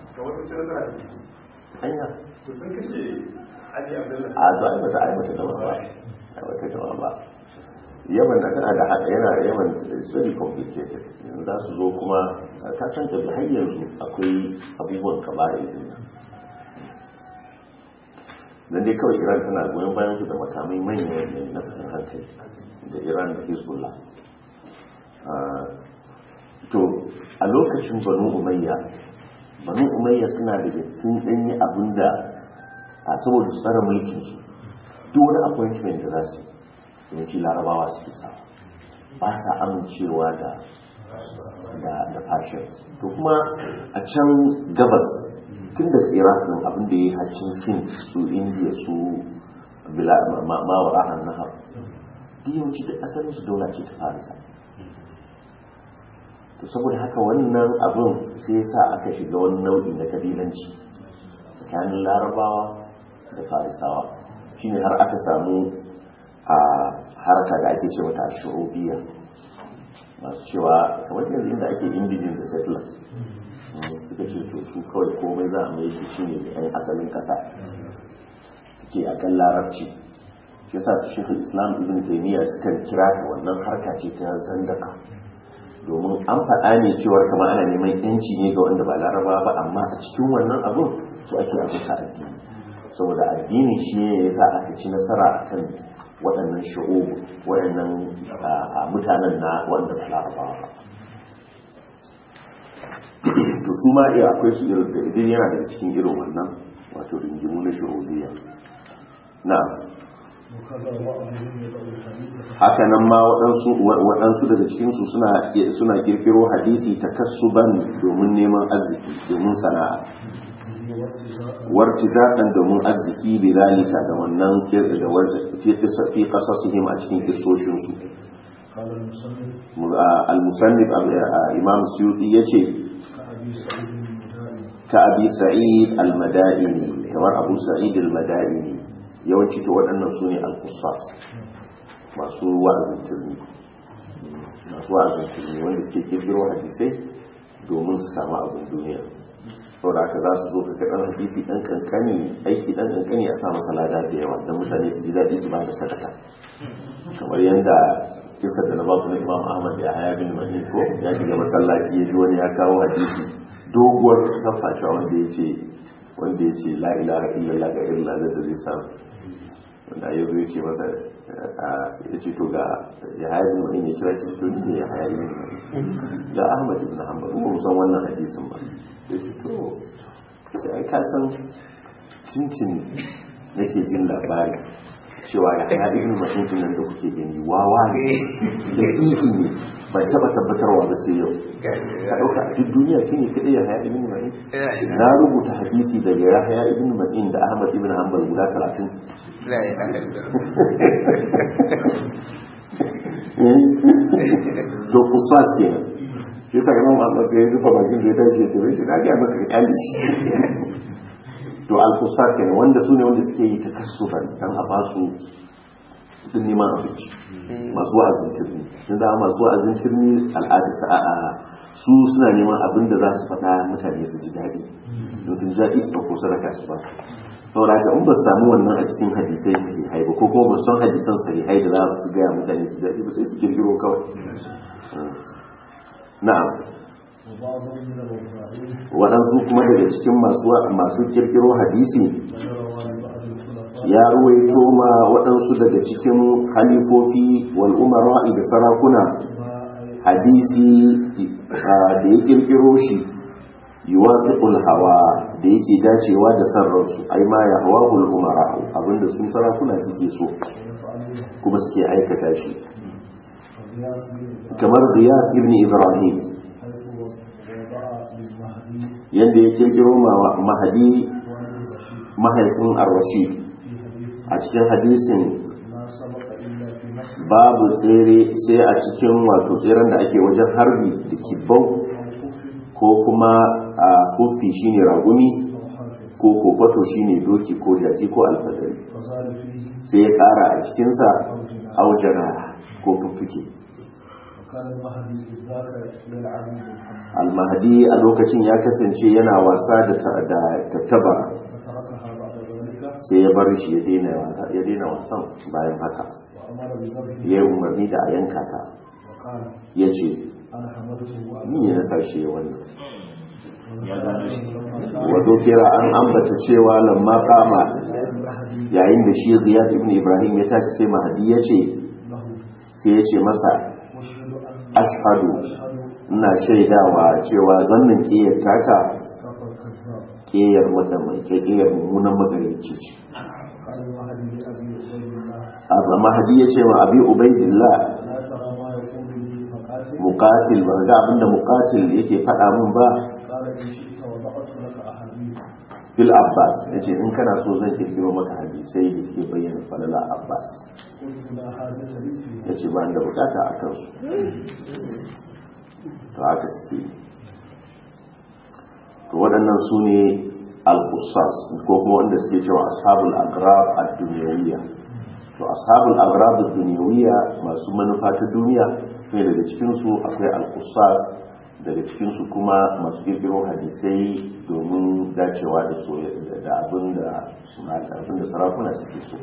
hanya to sun kashe Ali Abdullahi a to ai bata ai bata gaba ba ai bata gaba ba yaman na tana da haka yana yaman is very complicated yanzu za su zo kuma ka san da har yanzu akwai abubuwan kabari din nan dan dai kawai Iran tana goyon bayan su da makamai manya ne na fitan hankali da Iran da Hezbollah to a lokacin Banu Umayya Banu Umayya suna da sun danyi abinda a saboda su tsara mulkin su duk wani appointment da za su yi yawanci larabawa suke sa ba sa amincewa da da da fashion to kuma a can gabas tun daga iraq din abin da ya yi haccin sin su india su mawara an nahar yawanci da asalin su daula ce ta farisa to saboda haka wannan abin sai sa aka shiga wani nau'i na kabilanci tsakanin larabawa da farisawa shine har aka samu a haraka da ake ce mata shu'ubiyya masu cewa kamar yanzu inda ake indijin da settlers suka ce to su kawai komai za a mai shi shine da yan asalin kasa suke a kan larabci shi yasa su shekul islam ibn taymiya suka kira ta wannan harka ce ta zandaka domin an faɗa ne cewar kama ana neman yanci ne ga wanda ba laraba ba amma a cikin wannan abun su ake abusa addini saboda addini shi ne ya sa aka ci nasara akan waɗannan shi'obu waɗannan mutanen na wanda ba larabawa ba to su ma iya akwai su irin da idan yana daga cikin irin wannan wato ringimu na shuruziya na'am وكذا بعضهم يدعو الحديث haka nan ma waɗansu waɗansu daga cikinsu suna suna kirkiro hadisi takassuban domin neman arziki domin sana'a به وارتزاقا wartizakan domin arziki bi zalika da wannan kir- da war- fi qisa- fi qasasihim a cikin kissoshin su قال المصنف al-musannif imam suyuti yace كأبي سعيد المدائن ka abi sa'id al-madaini kamar abu sa'id al-madaini yawanci to waɗannan su ne al-qussas masu wa'azin turmi masu wa'azin turmi wanda suke kirkiro hadisai domin su samu abin duniya saboda haka za su zo ka kaɗan hadisi ɗan kankani aiki ɗan kankani a sa masa lada da yawa don mutane su ji daɗi su ba da sadaka kamar yadda kisa da na baku na imam ahmad ya haya bin mani ko ya shiga masallaci ya ji wani ya kawo hadisi doguwar kafacewa wanda ya ce wanda ya ce la ilaha illallah ga irin ladar da zai samu wanda ya zo ya ce masa ya ce to ga ya haya bin mani ya kira shi to ni ne ya haya bin mani ga ahmad ibn hanbal kuma mu san wannan hadisin ba ya ce to sai ai ka san cincin nake jin labari cewa ya haya ibn mani nan da kuke gani wawa ne da ihi ne bai taba tabbatarwa ba sai yau ka ɗauka a duk duniya shi ne kaɗai ya haya ibn ma'in na rubuta hadisi daga ya haya ibn ma'in da ahmad ibn hanbal guda talatin la ilaha illallah to kusas kenan shi yasa imam ahmad sai ya rufe bakin sai ya tashi ya ce bai shi na gaya maka ka kyale shi to al-kusas kenan wanda su ne wanda suke yi takassufan dan a ba su din neman abinci masu wa'azin turmi sun zama masu wa'azin turmi al'ada sa'a su suna neman abin da za su faɗa mutane su ji daɗi in sun ji daɗi su ɗauko sadaka su ba saboda haka in ba su samu wannan a cikin hadisai su hai ba ko kuma ba su san hadisan sahihai da za su gaya mutane su ji daɗi ba sai su kirkiro kawai na'am وبعضهم من الوضاعين waɗansu kuma daga cikin masu masu kirkiro hadisi وروى لبعض الخلفاء ya ruwaito ma waɗansu daga cikin halifofi wal umara'i da sarakuna ما أي hadisi ah, da ya kirkiro shi yuwafiqul hawa da yake dacewa da san ransu ai ma ya hawahul umara abinda su sarakuna suke so يفعلون kuma suke aikata shi وقياس به kamar riyad ibn ibrahim حيث وضع للمهدي yadda ya kirkiro ma mahadi وابن رشيد mahaifin ar-rashid في حديث a cikin hadisin لا سبق إلا في نفس babu tsere sai a cikin wato tseren da ake wajen harbi da kibbau أو كف ko kuma a kofi shine ragumi أو حافظ ko kofato shine doki ko jaki ko alfadari فزاد فيه sai ya kara a cikinsa أو جناح aujara ko fuffuke وكان المهدي إذ ذاك يلعب بالحمد almahadi a lokacin ya kasance yana wasa da ta- da tattabara فتركها بعد ذلك sai ya bar shi ya daina wasa- ya daina wasan bayan haka وأمر بذبحه ya yi umarni da a yanka ta وقال ya ce أنا حملته ni ne na sashe wannan وأنا wato kira an ambata cewa lamma kama المهدي yayin da shi ziyad ibn ibrahim ya tashi sai mahadi ya ce له sai ya ce masa واشهد أن ashhadu أشهد ina shaidawa cewa wannan kiyar taka كفر كذاب kiyar wadda mai kiyar mummunan magarici ce قال المهدي لأبي عبيد الله abu mahadi ya ce ma abi ubaidillah لا ترى ما يقول لي فقاتل muqatil ba ga abinda muqatil yake faɗa min ba قال إن شئت وضعت لك أحاديث fil abbas yace in kana so zan kirkiro maka hadisai da suke bayyana falala abbas قلت لا حاجة لي فيها yace ba ni da bukata a kansu to haka suke yi. to waɗannan su ne al-qussas ko kuma wanda suke cewa ashabul agrab ad-dunyawiyya to ashabul agrab ad-dunyawiyya masu manufa ta duniya sai daga cikin su akwai al-qussas daga cikin su kuma masu kirkiro hadisai domin dacewa da soyayya da abin da abin da sarakuna suke so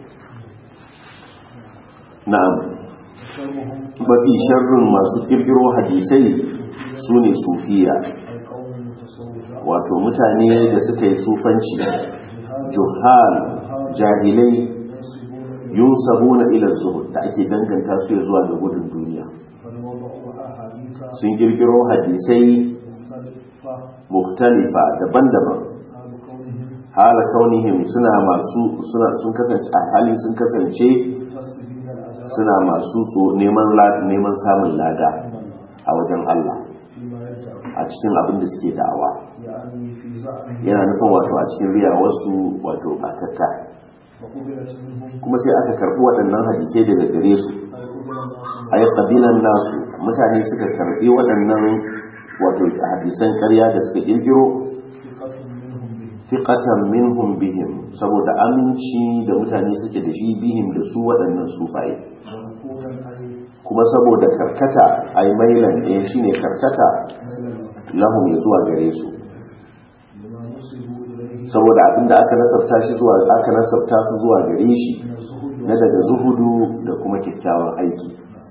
na'am شرهم mafi sharrin masu kirkiro hadisai su ne sufiya أي قوم متصوفة wato mutane da suka yi sufanci juhal jahilai ينسبون إلى yunsabuna ila zuhud da ake danganta su ya zuwa ga gudun duniya بل وضعوا أحاديث sun kirkiro hadisai مختلف مختلفة mukhtalifa daban-daban حال كونهم hala kaunihim suna masu suna sun kasance a hali sun kasance مكتسبين الأجر suna masu so neman la- neman samun lada من الله a wajen Allah فيما يدعون a cikin abin da suke da'awa يعني في زعمهم yana nufin wato a cikin riyawarsu wato batatta وقبلت منهم kuma sai aka karbi waɗannan hadisai daga gare su أي قبل الناس ai kabilan nasu mutane suka karbi waɗannan wato hadisan ƙarya da suka kirkiro ثقة منهم به fiqatan minhum bihim saboda aminci da mutane suke da shi bihim da su waɗannan sufaye ونقولا أي kuma saboda karkata ai mailan ɗaya shine karkata ميل lahum ya zuwa gare su لما نصبوا إليه saboda abinda aka nasabta shi zuwa aka nasabta su zuwa gare shi من الزهد na daga zuhudu da kuma kyakkyawan aiki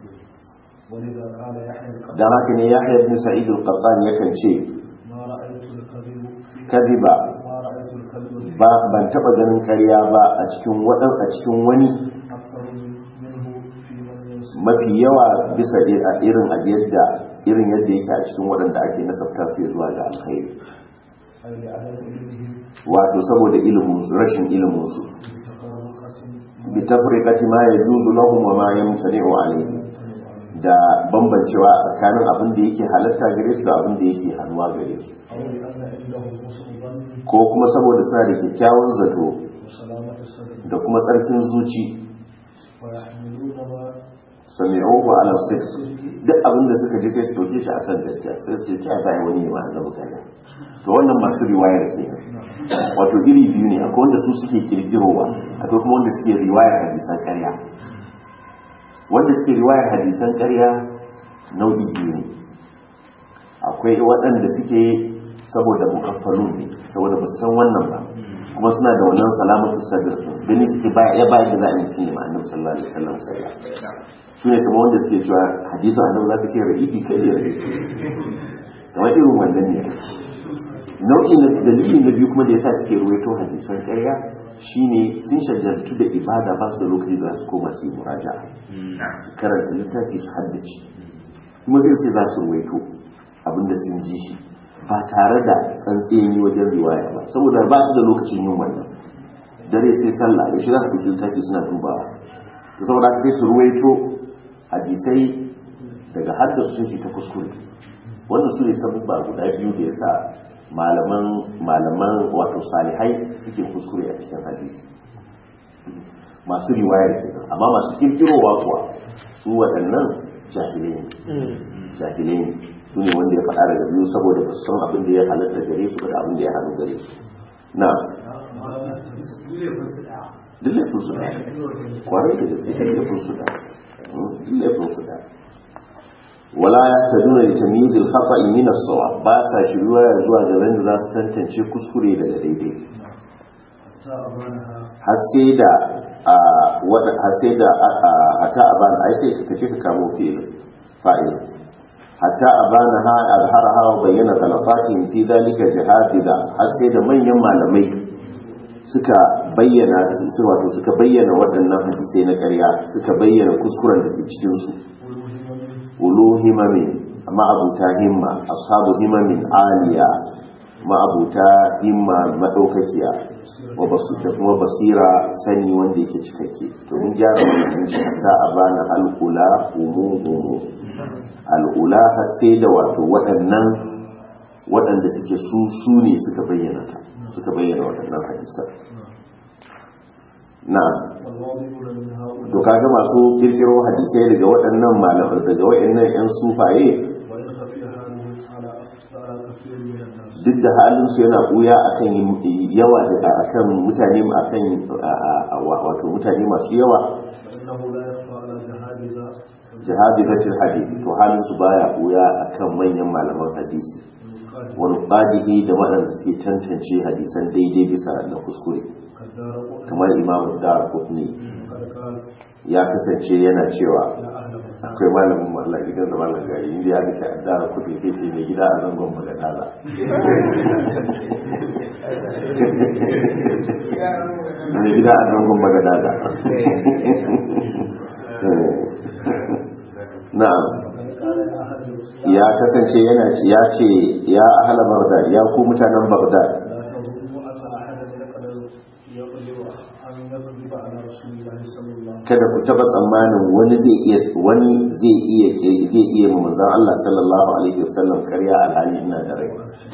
ولذا قال يحيى القطان dan haka ne Yahya ibn Sa'id al-Qattan yakan ce ما رأيت الكذب kadiba ما رأيت الكذب ba ban taba ganin ƙarya ba a cikin wadan a cikin wani أكثر منه في من ينسب mafi yawa bisa i- a irin a yadda irin yadda yake a cikin waɗanda ake nasabta su zuwa ga alkhairi أي لعدم علمهم wato saboda ilimin su rashin ilimin su بتفرقة bi tafriqati ma yajuzu lahum wa ma yamtani'u alayhi da bambancewa tsakanin abin da yake halatta gare su da abin da yake hannuwa gare su أو لأن عندهم حسن ظن ko kuma saboda suna da kyakkyawan zato وسلامة الصدر da kuma tsarkin zuci ويحملون ما sami'uhu ala sidq duk abin da suka ji sai su dauke shi akan gaskiya sai su ce ta bai wani ma annabi kaza to wannan masu riwayar ke wato iri biyu ne akwai wanda su suke kirkirowa akwai kuma wanda suke riwayar hadisan ƙarya wanda suke riwayar hadisan ƙarya nau'i biyu ne akwai waɗanda suke saboda mukaffalun ne saboda ba su san wannan ba kuma suna da wannan salamatu sadr gani suke ba ya ba da za a yi cinye ma annabi sallallahu alaihi wasallam ƙarya su ne kamar wanda suke cewa hadisin annabi za ka ce ra'ifi kai ne ra'ifi kamar irin wannan ne nau'i na dalili na biyu kuma da yasa suke ruwaito hadisan ƙarya shine sun shajartu da ibada ba su da lokaci da za su koma su yi muraja su karanta littafi su haddace kuma sai sai za su ruwaito abinda sun ji shi ba tare da tsantsayin wajen riwaya ba saboda ba su da lokacin yin wannan dare sai sallah ya shi za su ɗauki littafi suna dubawa to saboda haka sai su ruwaito hadisai daga haddasa sun shi ta kuskure wannan su ne sabubba guda biyu da yasa malaman malaman wato salihai suke kuskure a cikin hadisi masu riwayar kenan amma masu kirkirowa kuwa su waɗannan jahilai ne jahilai ne su ne wanda ya faɗa daga biyu saboda ba su san abin da ya halatta gare su da abin da ya hannu gare su na duk laifin su da kwarai da gaske duk laifin su da duk laifin su da wala ya ta nuna da tamizil khata'i min as-sawab ba ta shiruwa zuwa ga wanda za su tantance kuskure daga daidai حتى أبانها har sai da a wada har sai da hatta abana ai sai ka kace ka kamo fi'il fa'il hatta abana ha azharaha wa bayyana ghalatatin fi dhalika jihadida har sai da manyan malamai suka bayyana su wato suka bayyana waɗannan hadisai na ƙarya suka bayyana kuskuren da ke cikin su ulu himamin ma'abuta himma ashabu himamin aliya ma'abuta himma madaukakiya wa basu da kuma basira sani wanda yake cikakke to mun gyara wannan shi ta abana al'ula umu umu al'ula har sai da wato waɗannan waɗanda suke su su ne suka bayyana ta suka bayyana waɗannan hadisan na'am والواضحون من هؤلاء to kaga masu kirkiro hadisai daga waɗannan malamai daga waɗannan yan sufaye وإن خفي حالهم على على كثير من الناس duk da halin su yana buya akan yawa da akan mutane akan wato mutane masu yawa فإنه لا يخفى على جهابذة jihadi zatil hadith to halin su baya buya akan manyan malaman hadisi المقال wani qadihi da waɗanda suke tantance hadisan daidai bisa na kuskure كالدار قطن kamar imam dar qutni قد قال ya kasance yana cewa يا أهل بغداد akwai malamin mu Allah gidan da malam gari inda ya ga addara kudi kai ce mai gida a zangon magadala mai gida a zangon magadala na'am وقد قال يا أهل ya kasance yana ya ce ya ahla baghdad ya ku mutanen baghdad لا تظنوا أن أحدا يقدر يقدر أن يكذب على رسول الله صلى الله عليه kada ku taba tsammanin wani zai iya wani zai iya zai iya ma manzon Allah sallallahu alaihi wasallam ƙarya alhali ina da rai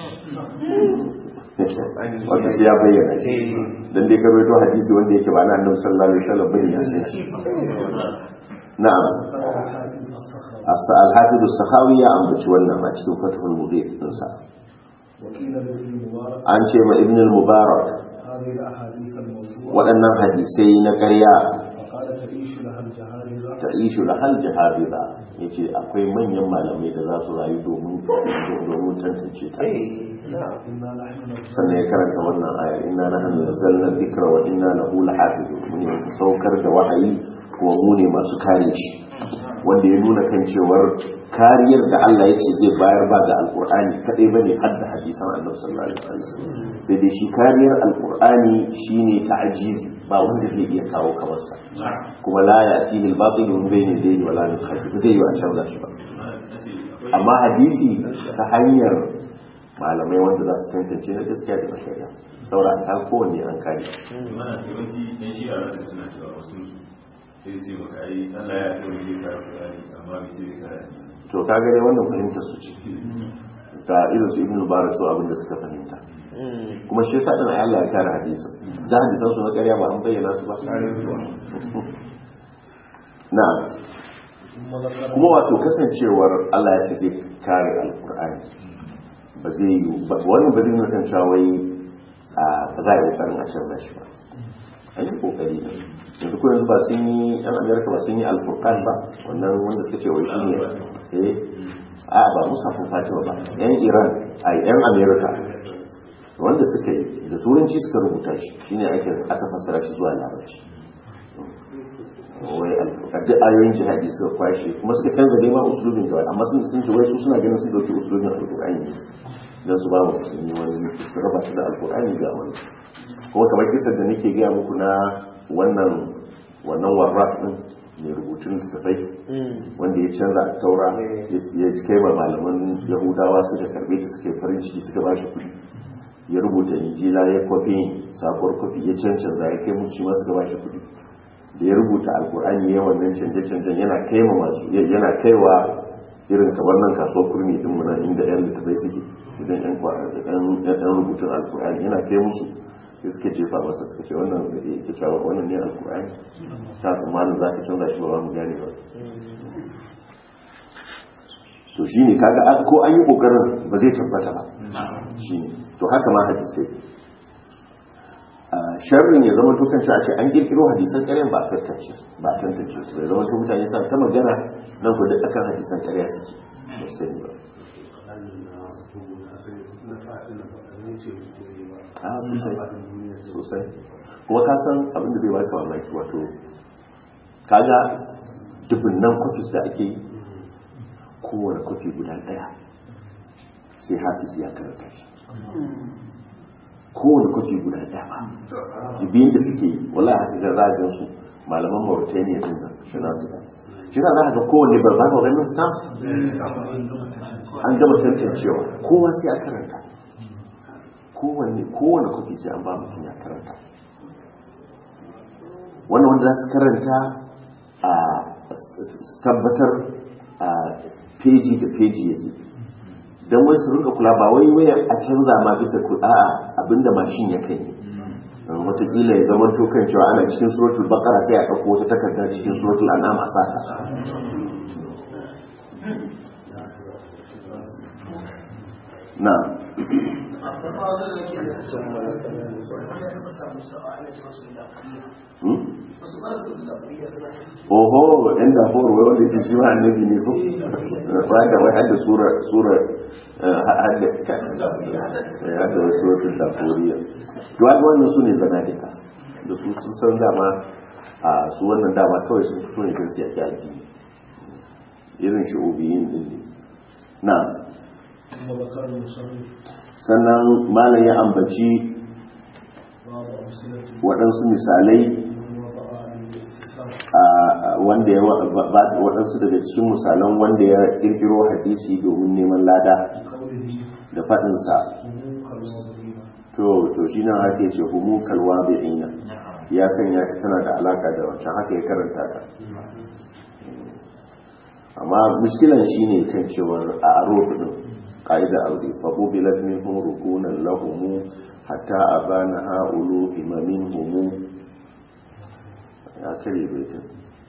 wato shi ya bayyana shi dan dai ka rawaito hadisi wanda yake ba na annabi sallallahu alaihi wasallam bane ya san shi na'am وسلم al-hafiz as-sakhawi ya ambaci wannan a cikin fathul mughith din sa وقيل لابن مبارك an ce ma ibn al-mubarak هذه الأحاديث الموضوعة waɗannan hadisai na ƙarya فقال تعيش لها الجهالة ta ishu lahal jahabiza yace akwai manyan malamai da za su rayu domin domin tantance ta إنا نحن نزلنا sannan ya karanta wannan ayar inna nahnu nazzalna dhikra wa inna lahu lahafizun mun ne saukar da wahayi kuma mu ne masu kare shi wanda ya nuna kan cewar kariyar da Allah ya ce zai bayar ba ga alkur'ani kadai bane har da hadisan annabi sallallahu alaihi wasallam sai dai shi kariyar alkur'ani shine ta'jizi ba wanda zai iya kawo kamar sa kuma la ya'tihi al-batil min bayni yadayhi wa la min khalfihi zai yi a canza shi ba amma hadisi ta hanyar malamai wanda za su tantance na gaskiya da na shari'a saboda ta kowanne an kare mana yawanci yan shi a ranar suna cewa wasu su sai su yi maka ai Allah ya kai wani kara Qur'ani amma bai ce bai kara hadisi to ka gane wannan fahimtar su ce ga irin su ibnu mubarak su abin da suka fahimta kuma shi yasa din Allah ya kare hadisin da hadisan su na ƙarya ba an bayyana su ba na'am ثم ذكر kuma wato kasancewar Allah ya ce zai kare alkur'ani ba zai yi ba wannan ba zai nuna kan cewa wai a ba za a yi kokarin a canza shi ba an yi kokari ne yanzu ko yanzu ba sun yi yan amerika ba sun yi alfurkan ba wannan wanda suka ce wai shi ne eh a ba musafin fatima ba yan iran a yan amerika wanda suka yi da turanci suka rubuta shi shine ake aka fassara shi zuwa larabci wai alfurkan duk ayoyin jihadi suka kwashe kuma suka canza dai ma usulubin kawai amma sun sun ce wai su suna ganin sun dauki usulubin alkur'ani ne don su ba mu musulmi wani su raba su da alkur'ani ga wani kuma kamar kisar da nake gaya muku na wannan wannan warraf din mai rubutun littattafai wanda ya canza a taura ya kai ma malaman yahudawa suka karbe ta suka yi farin ciki suka ba shi kuɗi ya rubuta injila ya kwafi sabuwar kwafi ya cancanza ya kai musu shi ma suka ba shi kuɗi da ya rubuta alkur'ani ya wannan canje-canjen yana kai ma masu yana kaiwa irin kamar nan kasuwar kurmi din mu nan inda yan littattafai suke idan yan kwa- yan- yan rubutun alkur'ani yana kai musu sai suke jefa masa suka ce wannan da yake cewa wannan ne alkur'ani ta tsammanin za ka canza shi ba za mu gane ba to shi ne kaga an- ko an yi kokarin ba zai tabbata ba shi ne to haka ma hadisai a sharrin ya zama tukan a ce an kirkiro hadisan ƙaryan ba a tantance su ba a tantance su ya zama to mutane sa ta magana nan ku duk akan hadisan ƙarya suke ba su sani ba a sosai sosai kuma ka san abin da zai baka mamaki wato kaga dubunnan kwafis da ake yi kowane kwafi guda ɗaya sai hafiz ya karanta shi kowane kwafi guda ɗaya ba biyun da suke yi wala haka ga zagin su malaman mauritania din nan shi na guda shi na za ga kowane ba za ka ganin stamps an gama tantancewa kowa sai a karanta kowane kowane kwafi sai an ba mutum ya karanta wannan wanda za su karanta a s- tabbatar a peji da peji yake don wai su rinka kula ba wai waya a canza ma bisa ku a'a abinda mashin ya kai watakila ya zama tokan cewa ana cikin suratul baqara sai a ɗauko wata takarda cikin suratul an'am a saka na hmm? oho yan dafuwar wai wanda ce shi ma annabi ne ko ba da wai hadda sura sura eh, hadda eh, hadda wai suratul dafuriya to haka wannan su ne zanadika da su sun san dama a su wannan dama kawai sun fito ne don su yaki addini irin shi'obiyin din ne na ثم ذكر المصنف sannan malam ya ambaci بعض أمثلة waɗansu misalai من وضع a wanda ya wa- ba- ba- waɗansu daga cikin misalan wanda ya kirkiro hadisi domin neman lada بقوله da faɗinsa هم كالواضعين to to shi nan ake ce humu kalwa ina ya sanya ta tana da alaka da wancan haka ya karanta ta amma muskilan shi ne kan cewar a aro din ƙa'ida aure faɓo bilat min hun rukunan lahumu hatta a bana ha'ulu imamin humu ya kare baitin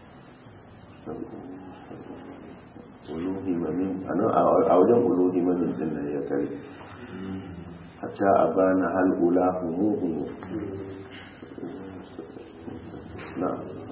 ulu himamin a nan a wajen ulu himamin din da ya kare hatta a bana hal'ula humu humu na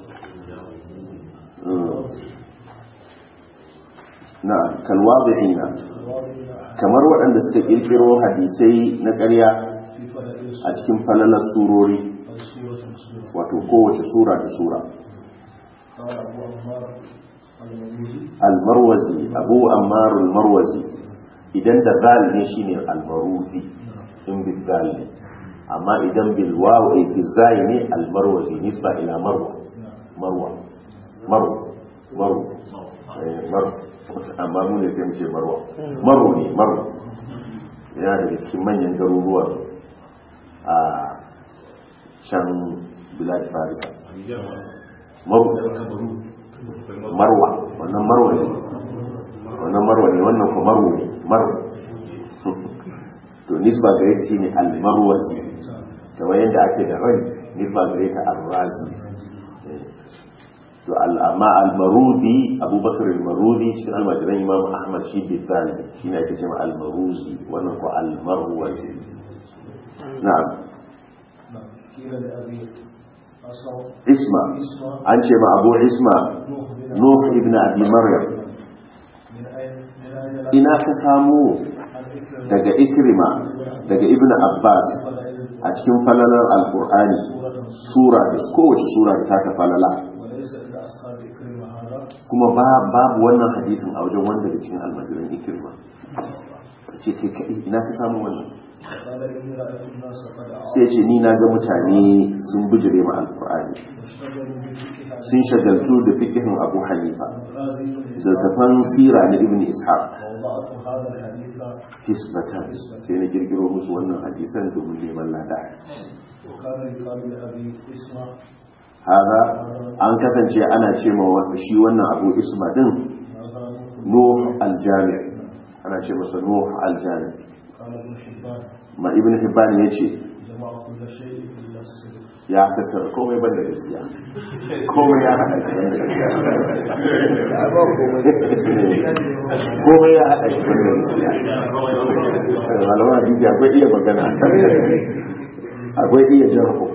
na kalwazi'ina kamar waɗanda suka ƙirƙiro hadisai na ƙarya في فضائل a cikin falalar surori السورة السورة wato kowace sura da sura قال أبو عمار المديري almarwazi abu ammarul marwazi idan da zal ne shine almaruzi in bil zal ne amma idan bil waw ay bil zai ne almarwazi nisba ila marwa marwa marwa marwa eh, marwa amma mu ne sai mu ce marwa marwa ne marwa yana daga cikin manyan garuruwan a can bilad farisa marwa marwa wannan marwa ne wannan marwa ne wannan kuma marwa ne marwa to nisba gare ta shine al-marwazi kamar yadda ake da rai nisba gare ta al-razi to al- amma al-marudi abubakar al-marudi cikin almajiran imam ahmad shi bi tsali shi ne ake cewa al-maruzi wannan ko al-marwazi na'am نعم قيل لأبي أصو isma اسمه an ce ma abu isma نوح بن nuh ibn abi maryam من أين من أين لا ina ka samu الفكر daga ikrima daga ibn abbas فضائل a cikin falalar alkur'ani sura da kowace sura da ta ta falala وليس إلا أصحاب إكرم هذا kuma ba- babu wannan hadisin a wajen wanda da cikin almajiran ikrima ka ce kai kaɗai ina ka samu wannan قال إني رأيت الناس قد sai ce ni na ga mutane sun bijire ma alkur'ani اشتغلوا بفقه sun shagaltu da fikihin abu hanifa الغازي zartafan sira na ibn ishaq ووضعت هذا الحديث hisbatan sai na kirkiro musu wannan hadisan domin neman lada وكان يقال لأبي اسمه haza an kasance ana ce ma wa- shi wannan abu isma din هذا nuh aljami ana ce masa nuh aljami قال ابن حبان ma ibn hibban ya ce جمع كل شيء إلا السر ya tattara komai banda gaskiya komai ya haɗa shi banda gaskiya komai ya haɗa shi banda gaskiya malaman hadisi akwai iya magana akwai iya jarho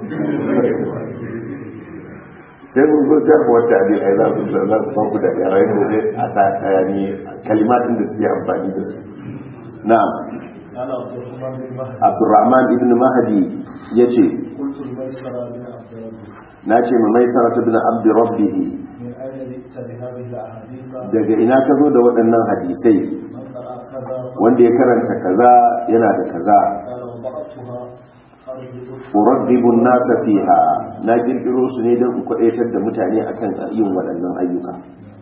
sai mun zo jarho wata abin ai za su za su fanku da yaran da zai a sa yani kalimatin da suke amfani da su na'am قال عبد الرحمن بن مهدي abdurrahman ibn mahdi yace قلت الميسرة بن عبد ربي na ce ma mai sarata bin abdi rabbihi من أين جئت بهذه الأحاديث daga ina ka zo da waɗannan hadisai من قرأ كذا wanda ya karanta kaza yana da kaza قال وضعتها أرجو urabbibun nasa fiha na kirkiro su ne don in kwadaitar da mutane akan yin waɗannan ayyuka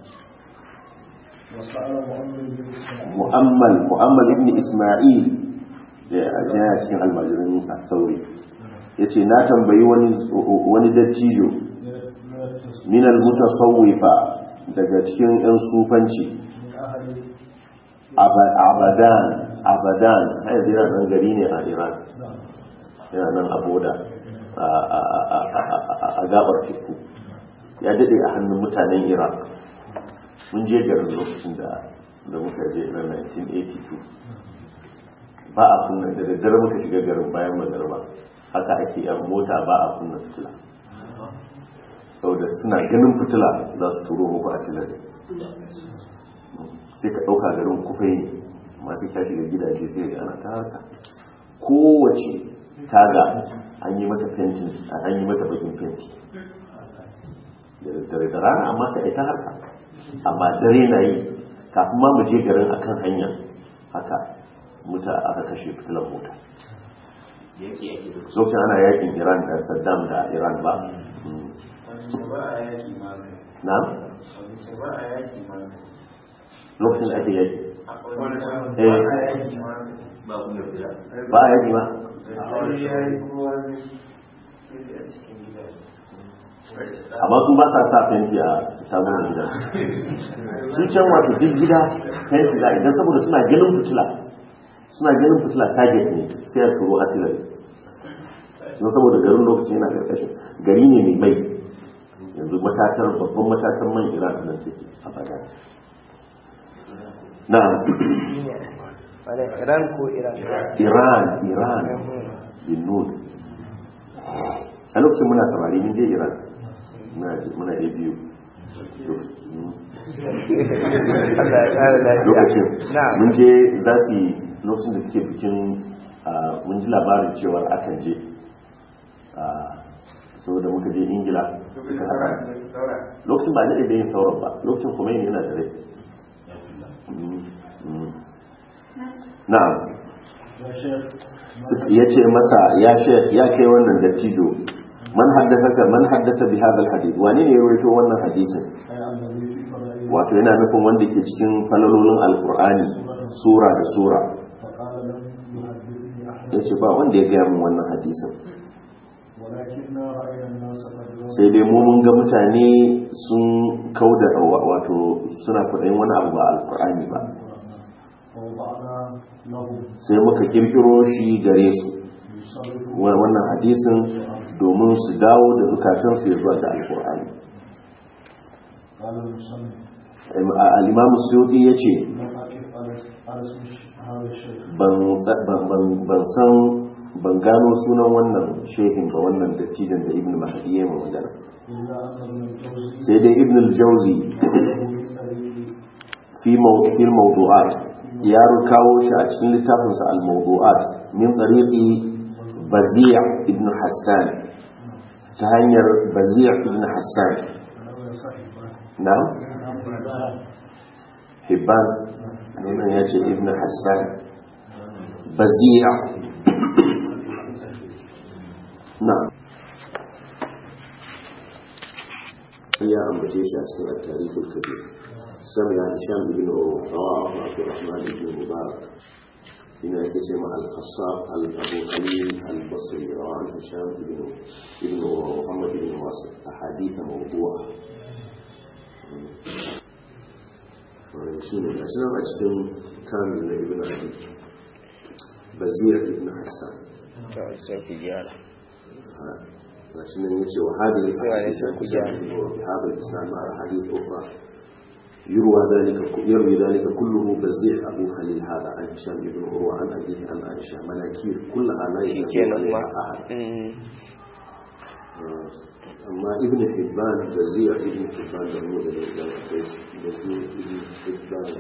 وسأل مؤمن بن إسماعيل mu'ammal mu'ammal ibn isma'il da ya cikin almajirin as-sauri yace na tambayi wani wani dattijo من من التصوير min al-mutasawwifa daga cikin yan sufanci من أهل Aba- abadan abadan har yanzu yana nan gari ne a iran نعم yana nan a boda a- a- a- a- a- a gabar teku ya daɗe a hannun mutanen iraq mun je garin lokacin da da muka je na 1982 ba a kunna da daddare muka shiga garin bayan magarba haka ake yan mota ba a kunna fitila saboda suna ganin fitila za su turo muku a tilar sai ka ɗauka garin kufai ne masu ka shiga gidaje sai ga ana ta harka kowace taga an yi mata fentin an yi mata bakin fenti da daddare da rana amma sai a yi ta harka amma dare na yi kafin ma mu je garin akan hanya haka muta aka kashe fitilar mota lokacin ana yakin iran da saddam da iran ba Mm. na lokacin da ake yaki eh ba ku da fira ba a yaki ma amma su ba sa sa fenti a shagunan gida su can wato duk gida fenti za a idan saboda suna ganin fitila suna ganin fitila target ne sai a turo artillery don saboda garin lokacin yana karkashin gari ne mai mai yanzu matatar babban matatar man iran nan take a baya na Wane Iran ko Iran? iran iran bin nun a lokacin muna samari mun je iran muna muna a biyu Allah ya kare lafiya. lokacin Na'am. mun je za su yi lokacin da suke bikin ah, mun ji labarin cewar akan je ah, saboda muka je ingila suka haɗa lokacin ba daɗe da yin sauran ba lokacin kuma yin yana da rai Mm, mm. na'am يا شيخ Suka- ya ce masa ya shek ya kai wannan dattijo man haddasa man haddasa bi hadha alhadith wani ne ya rawaito wannan hadisin أي الذي في فضائل wato yana nufin wanda ke cikin falalolin alkur'ani sura da sura فقال لم يحدثني أحد ya ce ba wanda ya gaya min wannan hadisin ولكننا رأينا الناس قد sai dai mu mun ga mutane sun kauda wato suna kudayin wani abu ba alkur'ani ba ووضعنا لهم sai muka kirkiro shi gare su يصرف wa- wannan hadisin domin su dawo da zukatansu ya zuwa ga alkur'ani قال المصنف al'imamu suyuti ya ce لم أقف على على اسم هذا الشيخ ban ban- ban san ban gano sunan wannan shehin ba wannan dattijan da ibn mahdi ya yi magana إلا أن ابن الجوزي sai dai ibn al-jawzi fi maw- fi al-mawdu'at ya kawo shi a cikin littafinsa al-mawdu'at min tariqi bazi' ibn hassan ta hanyar bazi' ibn hassan na'am hibban nan ya ce ibn hassan bazi' na'am ya ambace shi a cikin at-tarikhul kabir سمع هشام بن عروة رواه عبد الرحمن بن مبارك هنا يتسمى الخصاب أبو خليل البصري رواه عن هشام بن بن عروة محمد بن واصل أحاديث موضوعة شنو عشان أجتم كامل من ابن أبي بزير ابن حسان Sai ku gyara. عشان يجي وهذه الأحاديث سواء عن هشام بن عروة بهذا الإسناد مع أحاديث أخرى يروى ذلك يروي ذلك كله بزيع أبو خليل هذا عن هشام بن عروة عن أبيه عن عائشة مناكير كلها لا Shi ينبغي kenan ma. عليها أحد Mm. آه، أما ابن حبان بزيع ابن حبان دمو إلى إلى القيس بزيع ابن حبان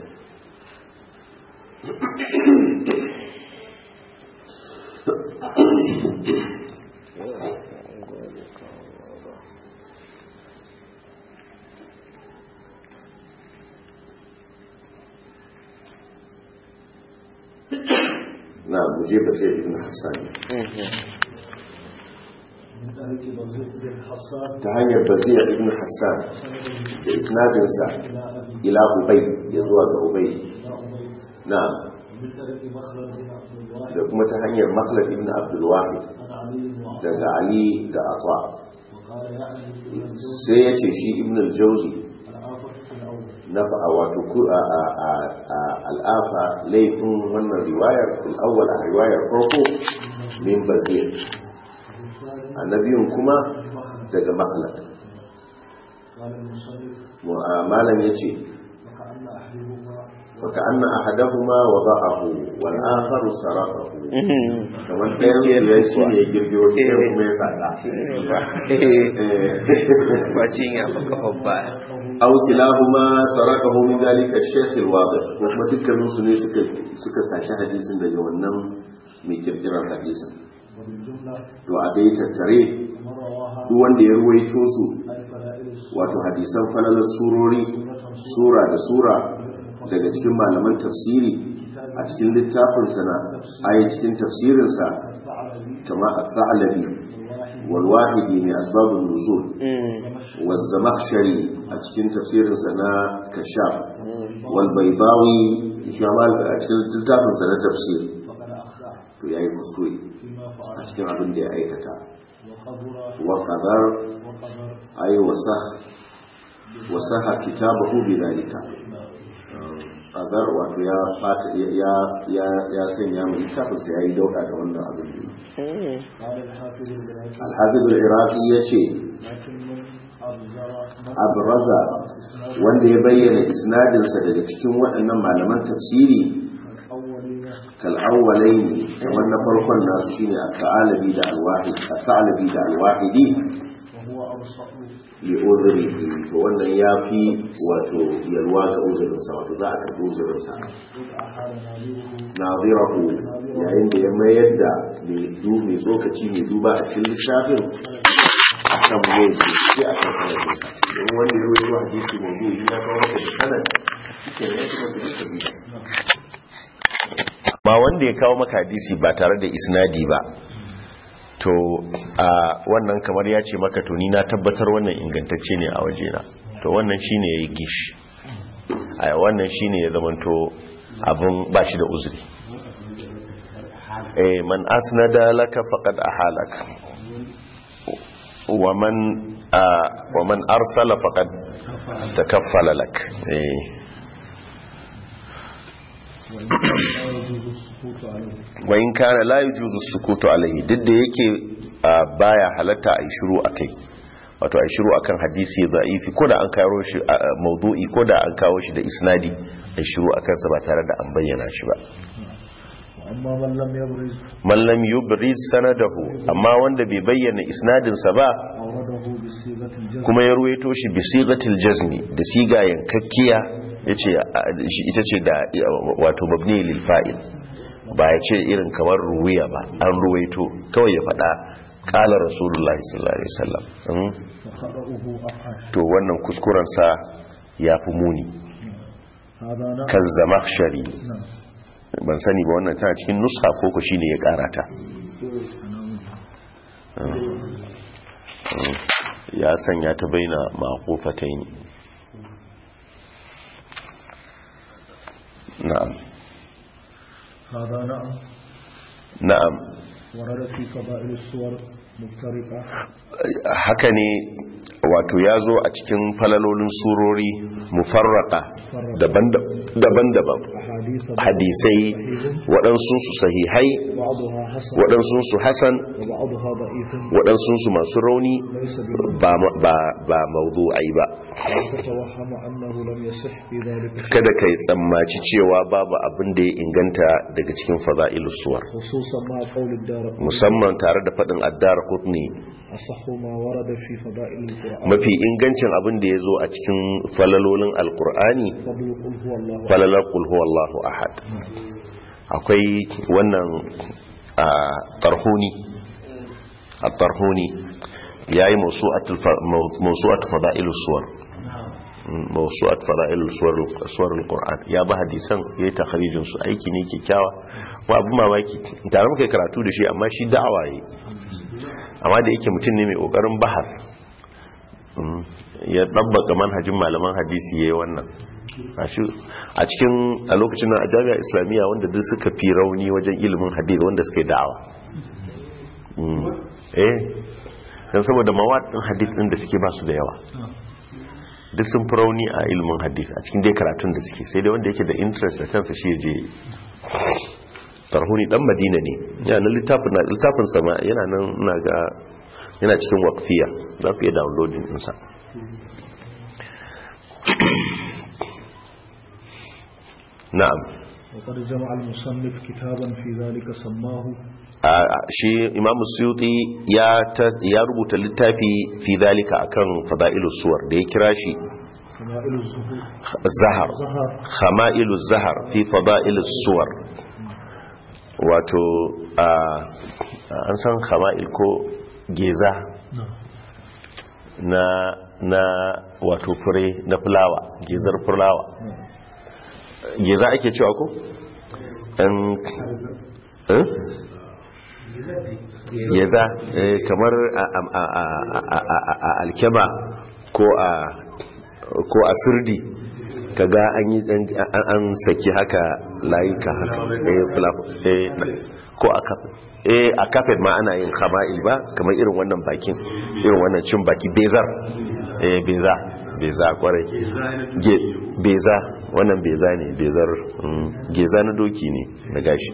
نعم مجيب بزيع ابن حسان Mhm. من ذلك بزيد بن حسان ta hanyar baziya ibn hassan da isnadinsa إلى أبي ila ubay ya zuwa ga ubay إلى أبي na'am ومن طريق مخلد بن عبد الله da kuma ta hanyar makhlad ibn abdul wahid عن علي بن عمر daga ali da atwa وقال يعني ابن الجوزي sai ya ce shi ibn al-jawzi الآفة في الأول na fa wato ku a a a a- al'afa laifin wannan riwayar al-awwal a riwayar farko min baziya والثاني annabiyun kuma مخلد daga makhlad قال المصنف mu'amalan yace وكأن أحدهما فكأن أحدهما وضعه والآخر سرقه Mhm. kamar ɗayan su ya shi ne girgiro shi ɗayan kuma ya sata Shi ne ba. Eh. Ba cinya ba kafa ba. aw kilahuma sarakahu min dalika ash-shaykh al-wadih ko kuma dukkanin su ne suka suka saci hadisin daga wannan mai kirkirar hadisin وبالجملة to a dai tattare من رواها duk wanda ya ruwaito su أي فلائل السنة wato hadisan falalar surori sura da sura daga cikin malaman tafsiri a cikin littafinsa na ayi cikin tafsirinsa الثعلبي kama a thalabi والواحدي من أسباب النزول والزمخشري أتكين تفسير سنة كشاف والبيضاوي شمال أتكين تلتافن سنة تفسير فقد أخطأ to yayi kuskure فيما a فعل cikin abin da ya aikata وقدر wa qadar وقدر ay wasah wasaha kitabahu bidalika qadar wato ya fata ya ya ya sanya mai littafin sa yayi dauka da wannan abin da قال الحافظ العراقي al-hafiz al-iraqi yace لكن من أبزر من abraza wanda ya bayyana isnadinsa daga cikin waɗannan malaman tafsiri الأولين kal'awwalaini kamar na farkon nasu shine at-ta'alabi da al-wahid at-ta'alabi da al-wahidi وهو أوسع li udhrihi to wannan yafi wato yalwa ga uzurin sa wato za a karbi uzurin sa إذ أحال نادره nadirahu yayin da ya mayar da mai du mai tsokaci mai duba a cikin littafin akan mai ce a kan sanadin sa don wanda ya rawaito hadisi mawdu'i ya kawo maka da sanad shike ne ya kuma da tabi ba wanda ya kawo maka hadisi ba tare da isnadi ba to a wannan kamar ya ce maka to ni na tabbatar wannan ingantacce ne a wajena to wannan shine yayi gish a wannan shine ya zamanto abun ba shi da uzuri eh man asnada laka faqad ahalak wa man a- wa man arsala faqad takaffala lak eh وإن كان لا يجوز السكوت عليه wa in kana la yujuzu sukutu alaihi duk da yake a, baya halatta a yi shiru akai wato a yi shiru akan hadisi za'ifi ko da an kawo shi a, a, maudu'i ko da an kawo shi da isnadi a yi shiru akan sa ba tare da an bayyana shi ba وأما من لم يبرز man lam yubriz sanadahu amma wanda bai bayyana isnadin sa ba أورده بصيغة الجزم kuma ya ruwaito shi bi sigatil jazmi da siga yankakkiya yace a, shi ita ce da wato mabni lil fa'il ba ya ce irin kamar ruwiya ba an ruwaito kawai ya faɗa ƙala rasulullahi sallallahu alaihi wasallam Mm. وخطأه أفعل to wannan kuskurensa ya fi muni هذا نعم kazzamakhshari نعم ban sani ba wannan tana cikin nuska ko ko shine ya karata ya sanya ta baina maqufatayn na'am هذا نعم na'am ورد في فضائل الصور مفترقة haka ne wato ya zo a cikin falalolin surori mufarraka daban-daban أحاديث hadisai waɗansunsu sahihai بعضها حسن waɗansunsu hasan وبعضها ضعيف waɗansunsu masu rauni ليس بمن ba ba ba mawdu'ai ba تتوهم أنه لم يصح في ذلك شيء kada kai tsammaci cewa babu abin da ya inganta daga cikin fada'ilus suwar خصوصا مع قول الدار musamman tare da faɗin addar qutni أصح ما ورد في فضائل القرآن mafi ingancin abin da ya zo a cikin falalolin alkur'ani فضل قل هو الله أحد. falalar qul huwallahu ahad akwai wannan a tarhuni a tarhuni yayi mawsu'atul fa- maw- mawsu'at fada'ilus suwar Mm, mawsu'at fada'ilus suwar suwar alquran ya ba hadisan yayi takharijin su aiki ne kyakkyawa wa abu mamaki tare muka yi karatu da shi amma shi da'awa yayi amma da yake mutum ne mai kokarin bahar Mm, ya dabbaka manhajin malaman hadisi yayi wannan Gashi a cikin a lokacin nan a jami'a islamiyya wanda duk suka fi rauni wajen ilimin hadisi wanda suka yi da'awa Mm, eh dan saboda mawadin hadith din da suke ba su da yawa duk sun fi rauni a ilimin hadith a cikin dai karatun da suke sai dai wanda yake da interest da kansa shi je tarhuni dan madina ne yana littafin na littafin sama yana nan ina ga yana cikin waqfiya za ku iya downloading din sa na'am وقد جمع المصنف كتابا في ذلك سماه a shi imamu suyuti ya ta- ya rubuta littafi fi dalika akan fada'ilus suwar da ya kira shi فضائل الزهور zahar زهر khama'iluz zahar fi fada'ilus suwar wato a an san khama'il ko geza نعم na na wato fure na fulawa gezar fulawa geza ake cewa ko an eh geza eh, kamar a- a- a- a- a- a- a alkeba ko a ko a sirdi kaga an yi dan- an an saki haka layuka haka eh, flap- eh, ko a kafet eh a kafet ma ana yin khama'il ba kamar irin wannan bakin irin wannan cin baki bezar eh beza beza kwarai Ge- beza wannan beza ne bezar mm, geza na doki ne na gashi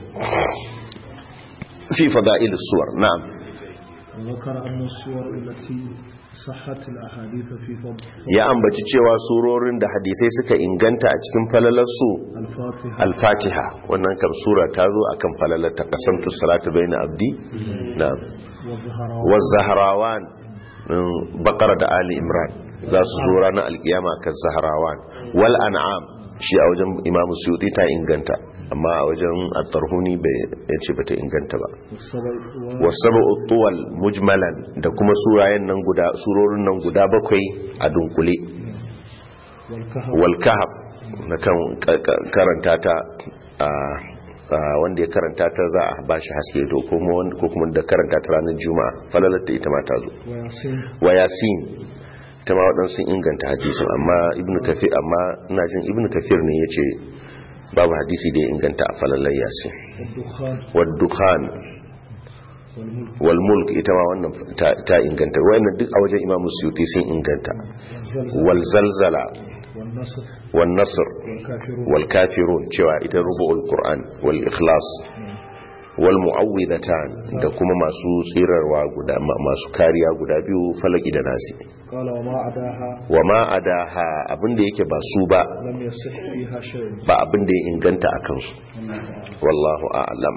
fi fada'ilus suwar na'am وذكر أن الصور التي صحت الأحاديث في فضل ya ambaci cewa surorin da hadisai suka inganta a cikin falalarsu الفاتحة al-fatiha wannan kam sura ta zo akan falalar ta kasamtu salatu baina abdi na'am والزهراء waz-zahrawan mm, baqara da ali imran za su zo ranar alkiyama kan zahrawan wal an'am shi a wajen imam suyuti ta inganta amma a wajen at-tarhuni bai yace bata inganta ba والسبع wasabu tuwal mujmalan da kuma surayen nan guda surorin nan guda bakwai a dunkule والكهف wal kahf na kan ka- ka- karanta ta a a wanda ya karanta ta za a bashi haske to kuma wanda- ko kuma da karanta ta ranar juma'a falalata ita ma ta zo وياسين wa yasin ta ma waɗansu inganta hadisin amma ibnu kafir amma ina jin ibnu kafir ne yace babu hadisi da ya inganta a falalar yasin والدخان wa dukhan والملك wal mulk ita ma wannan ta- ta inganta wayannan duk a wajen imamu suyuti sun inganta والزلزال wal zalzala والنصر wan nasr والكافرون wal kafirun cewa ita rubu'ul qur'an wal ikhlas wal mu'awwidatan da kuma masu tsirarwa guda ma- masu kariya guda biyu falaki da nasi قال وما عداها wa ma adaha abinda yake ba su ba لم يصح فيها شيء ba abinda ya inganta a kansu wallahu a'lam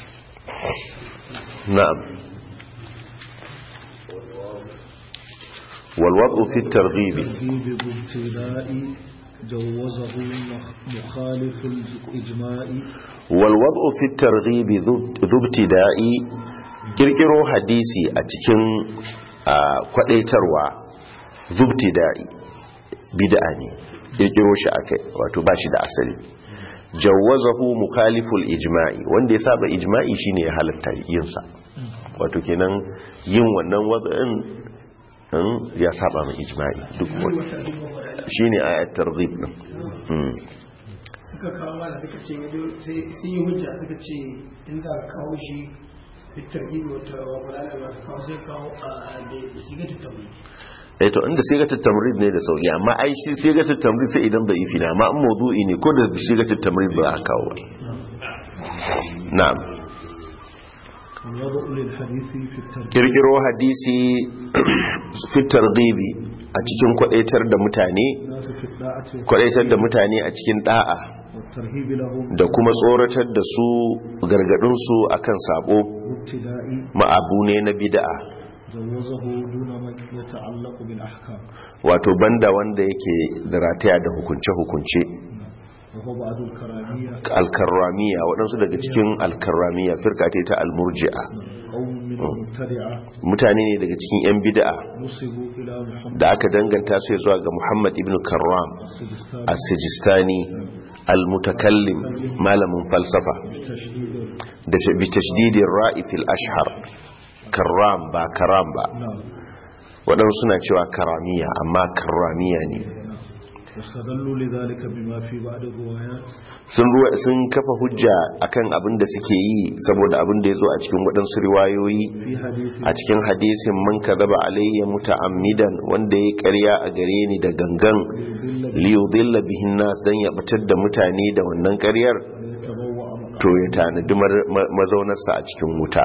na'am wal wad'u fi at-targhib ترغيب بابتداء جوزه مخ- مخالف الإجماع walwadu fi targhibi zubtida'i kirkiro hadisi a cikin ah, kwadaitarwa zubtida'i bid'a ne kirkiro shi akai wato ba shi da asali jawazahu mukhaliful ijma'i wanda ya saba ijma'i shine ya halatta yin sa wato kenan yin wannan wad'in in ya saba mai ijma'i duk wa- shine ayat targhib din Mm. suka kawo mana suka ce sai sun yi hujja suka ce in za ka kawo shi fitar gibi wata wakwala da ba ka kawo sai kawo a da shiga ta tabbata eh to inda sigatul tamrid ne da sauki amma ai shi sigatul tamrid sai idan bai fi na amma in mawdu'i ne ko da sigatul tamrid ba a kawo ba na'am الوضع للحديث في الترغيب kirkiro hadisi fi targhibi a cikin kwadaitar da mutane الناس في الطاعة kwadaitar da mutane a cikin da'a والترهيب لهم da kuma tsoratar da su gargadin su akan sabo بابتداء ma'abu ne na bid'a جوزه دون ما يتعلق بالأحكام wato banda wanda yake da rataya da hukunce hukunce وهو بعض الكرامية alkarramiya waɗansu daga cikin alkarramiya firka ce ta almurji'a قوم من المبتدعة mutane ne daga cikin 'yan bid'a نسبوا إلى محمد da aka danganta su zuwa ga muhammad ibn karram السجستاني as-sijistani al-mutakallim malamin falsafa بتشديد da bi tashdidin ra'i fil ashhar karram ba karam ba نعم waɗansu suna cewa karamiya amma karramiya ne واستدلوا لذلك بما في بعض الروايات sun ruwa sun kafa hujja akan abin da suke yi saboda abin da ya zo a cikin waɗansu riwayoyi في حديث a cikin hadisin man kadhaba alayya muta'ammidan wanda ya ƙarya a gare ni da gangan liyudilla bihin nas dan ya batar da mutane da wannan ƙaryar يتبوأ مقعده to ya tanadi mar- ma- mazaunarsa a cikin wuta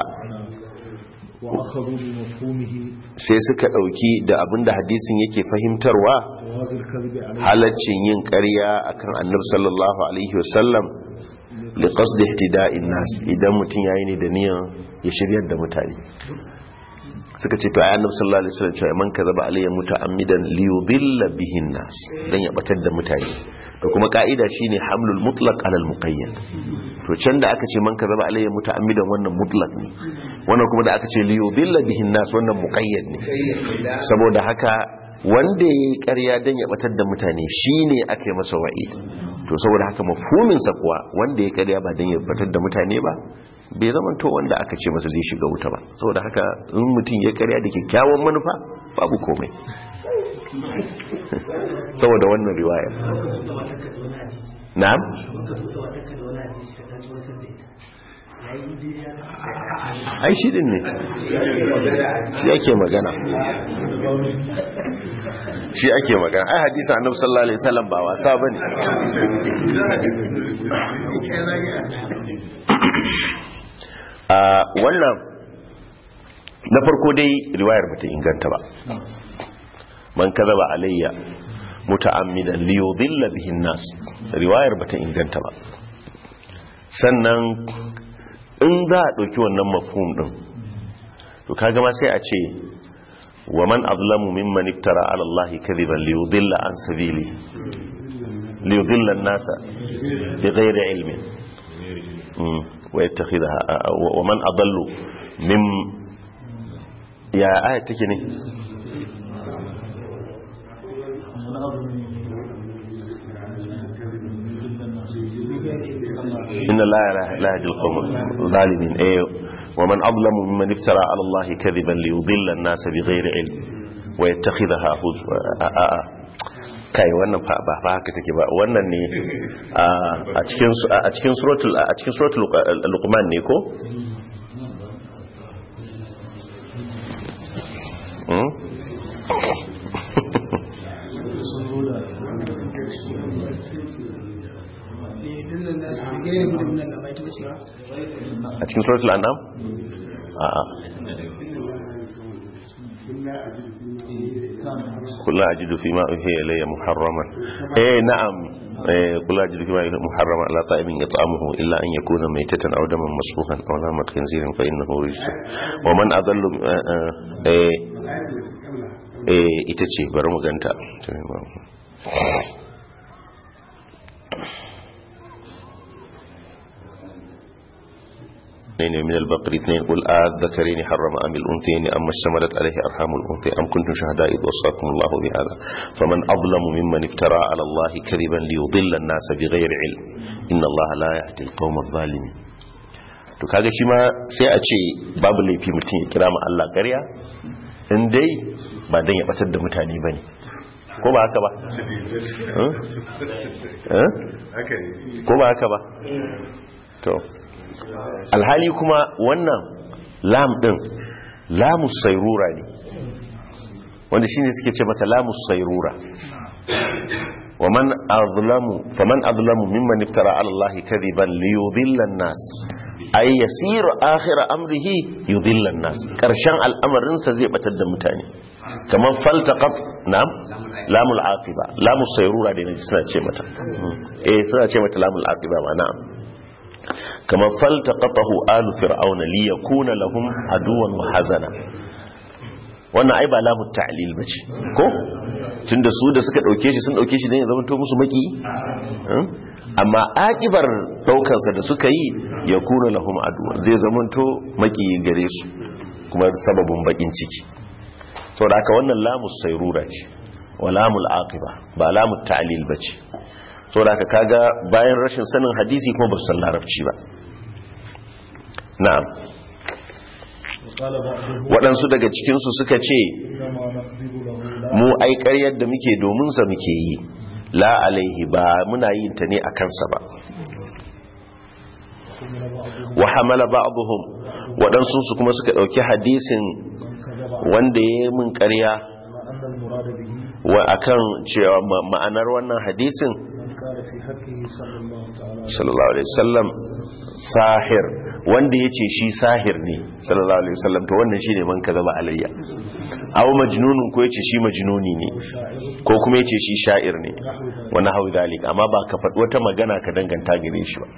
وأخذوا بمفهومه sai suka ɗauki da abinda hadisin yake fahimtarwa جواز الكذب عليه halaccin yin ƙarya akan annabi sallallahu alaihi wasallam li qasd ihtida'in nas idan mutum yayi ne da niyan ya shiryar da mutane suka ce to ayi annabi sallallahu alaihi wasallam cewa man kazaba alayya muta'ammidan li yudilla bihin nas dan ya batar da mutane to kuma ka'ida shine hamlul mutlaq ala al muqayyad to can da aka ce man kazaba alayya muta'ammidan wannan mutlaq ne wannan kuma da aka ce li yudilla bihin nas wannan muqayyad ne saboda haka wanda ya yi ƙarya don ya batar da mutane shi ne aka yi masa wa'id to saboda haka mafhuminsa kuwa wanda ya karya ba don ya batar da mutane ba bai zama to wanda aka ce masa zai shiga wuta ba saboda haka in mutum ya karya da kyakkyawan manufa babu komai saboda wannan riwaya na'am ai shi din ne shi ake magana shi ake magana ai hadisa annabi sallallahu alaihi wasallam ba wasa bane a wannan na farko dai riwayar bata inganta ba man kazaba alayya muta'ammidan li yudilla bihi an-nas riwayar bata inganta ba sannan in za a ɗauki wannan mafhum ɗin to kaga ma sai a ce wa man azlamu mimman iftara ala Allah kadhiban li yudilla an sabili li yudilla an-nasa bi ghairi ilmin wa yattakhidha wa man adallu mim ya aya take ne إن الله لا يهدي القوم الظالمين إيه ومن أظلم ممن افترى على الله كذبا ليضل الناس بغير علم ويتخذها هزوا kai wannan ba ba haka take ba wannan ne a cikin a cikin suratul a cikin suratul luqman ne ko a cikin suratul an'am a a kullu ajidu fi ma uhiya ilayya muharraman eh na'am eh kullu ajidu fi ma uhiya muharraman ala ta'imin yat'amuhu illa an yakuna maytatan aw daman masfuhan aw lamat khinzirin fa innahu rijs wa man adallu eh eh ita ce bari mu ganta اثنين من البقر اثنين قل الذكرين حرم أم الأنثيين أما اشتملت عليه أرحام الأنثى أم كنتم شهداء إذ وصاكم الله بهذا فمن أظلم ممن افترى على الله كذبا ليضل الناس بغير علم إن الله لا يهدي القوم الظالمين to kaga shi ma sai a ce babu laifi mutum ya kira ma Allah ƙarya in dai ba dan ya batar da mutane bane ko ba haka ba ko ba haka ba to alhali kuma wannan lam din lamus sairura ne wanda shine suke ce mata lamus sairura wa man azlamu faman azlamu mimman iftara ala allahi kadiban liyudilla an-nas ay yasiru akhir amrihi yudilla an-nas karshen al'amarin sa zai batar da mutane kamar faltaqat na'am lamul aqiba lamus sairura ne suna ce mata eh suna ce mata lamul aqiba ma na'am كما فالتقطه آل فرعون ليكون لهم عدوا وحزنا wannan ai ba lamu ta'lil bace ko tunda su da suka dauke shi sun dauke shi ne ya zama to musu maki amma akibar daukar sa da suka yi ya kuna lahum adu zai zama to maki gare su kuma sababin bakin ciki saboda haka wannan lamu sayrura ce wa lamul aqiba ba lamu ta'lil bace saboda ka kaga bayan rashin sanin hadisi kuma ba su san larabci ba na'am waɗansu daga cikinsu suka ce mu ai ƙaryar da muke domin sa muke yi la alaihi ba muna yin ta ne a kansa ba wa hamala ba'dhum waɗansu su kuma suka ɗauki hadisin wanda ya yi min ƙarya wa akan cewa ma'anar wannan hadisin sallallahu alaihi wasallam sahir wanda ya ce shi sahir ne sallallahu alaihi wasallam to wannan shine man kaza ba alayya aw majnunun ko yace shi majnuni ne ko kuma yace shi sha'ir ne wani hau dalika amma ba ka faɗi wata magana ka danganta gare shi ba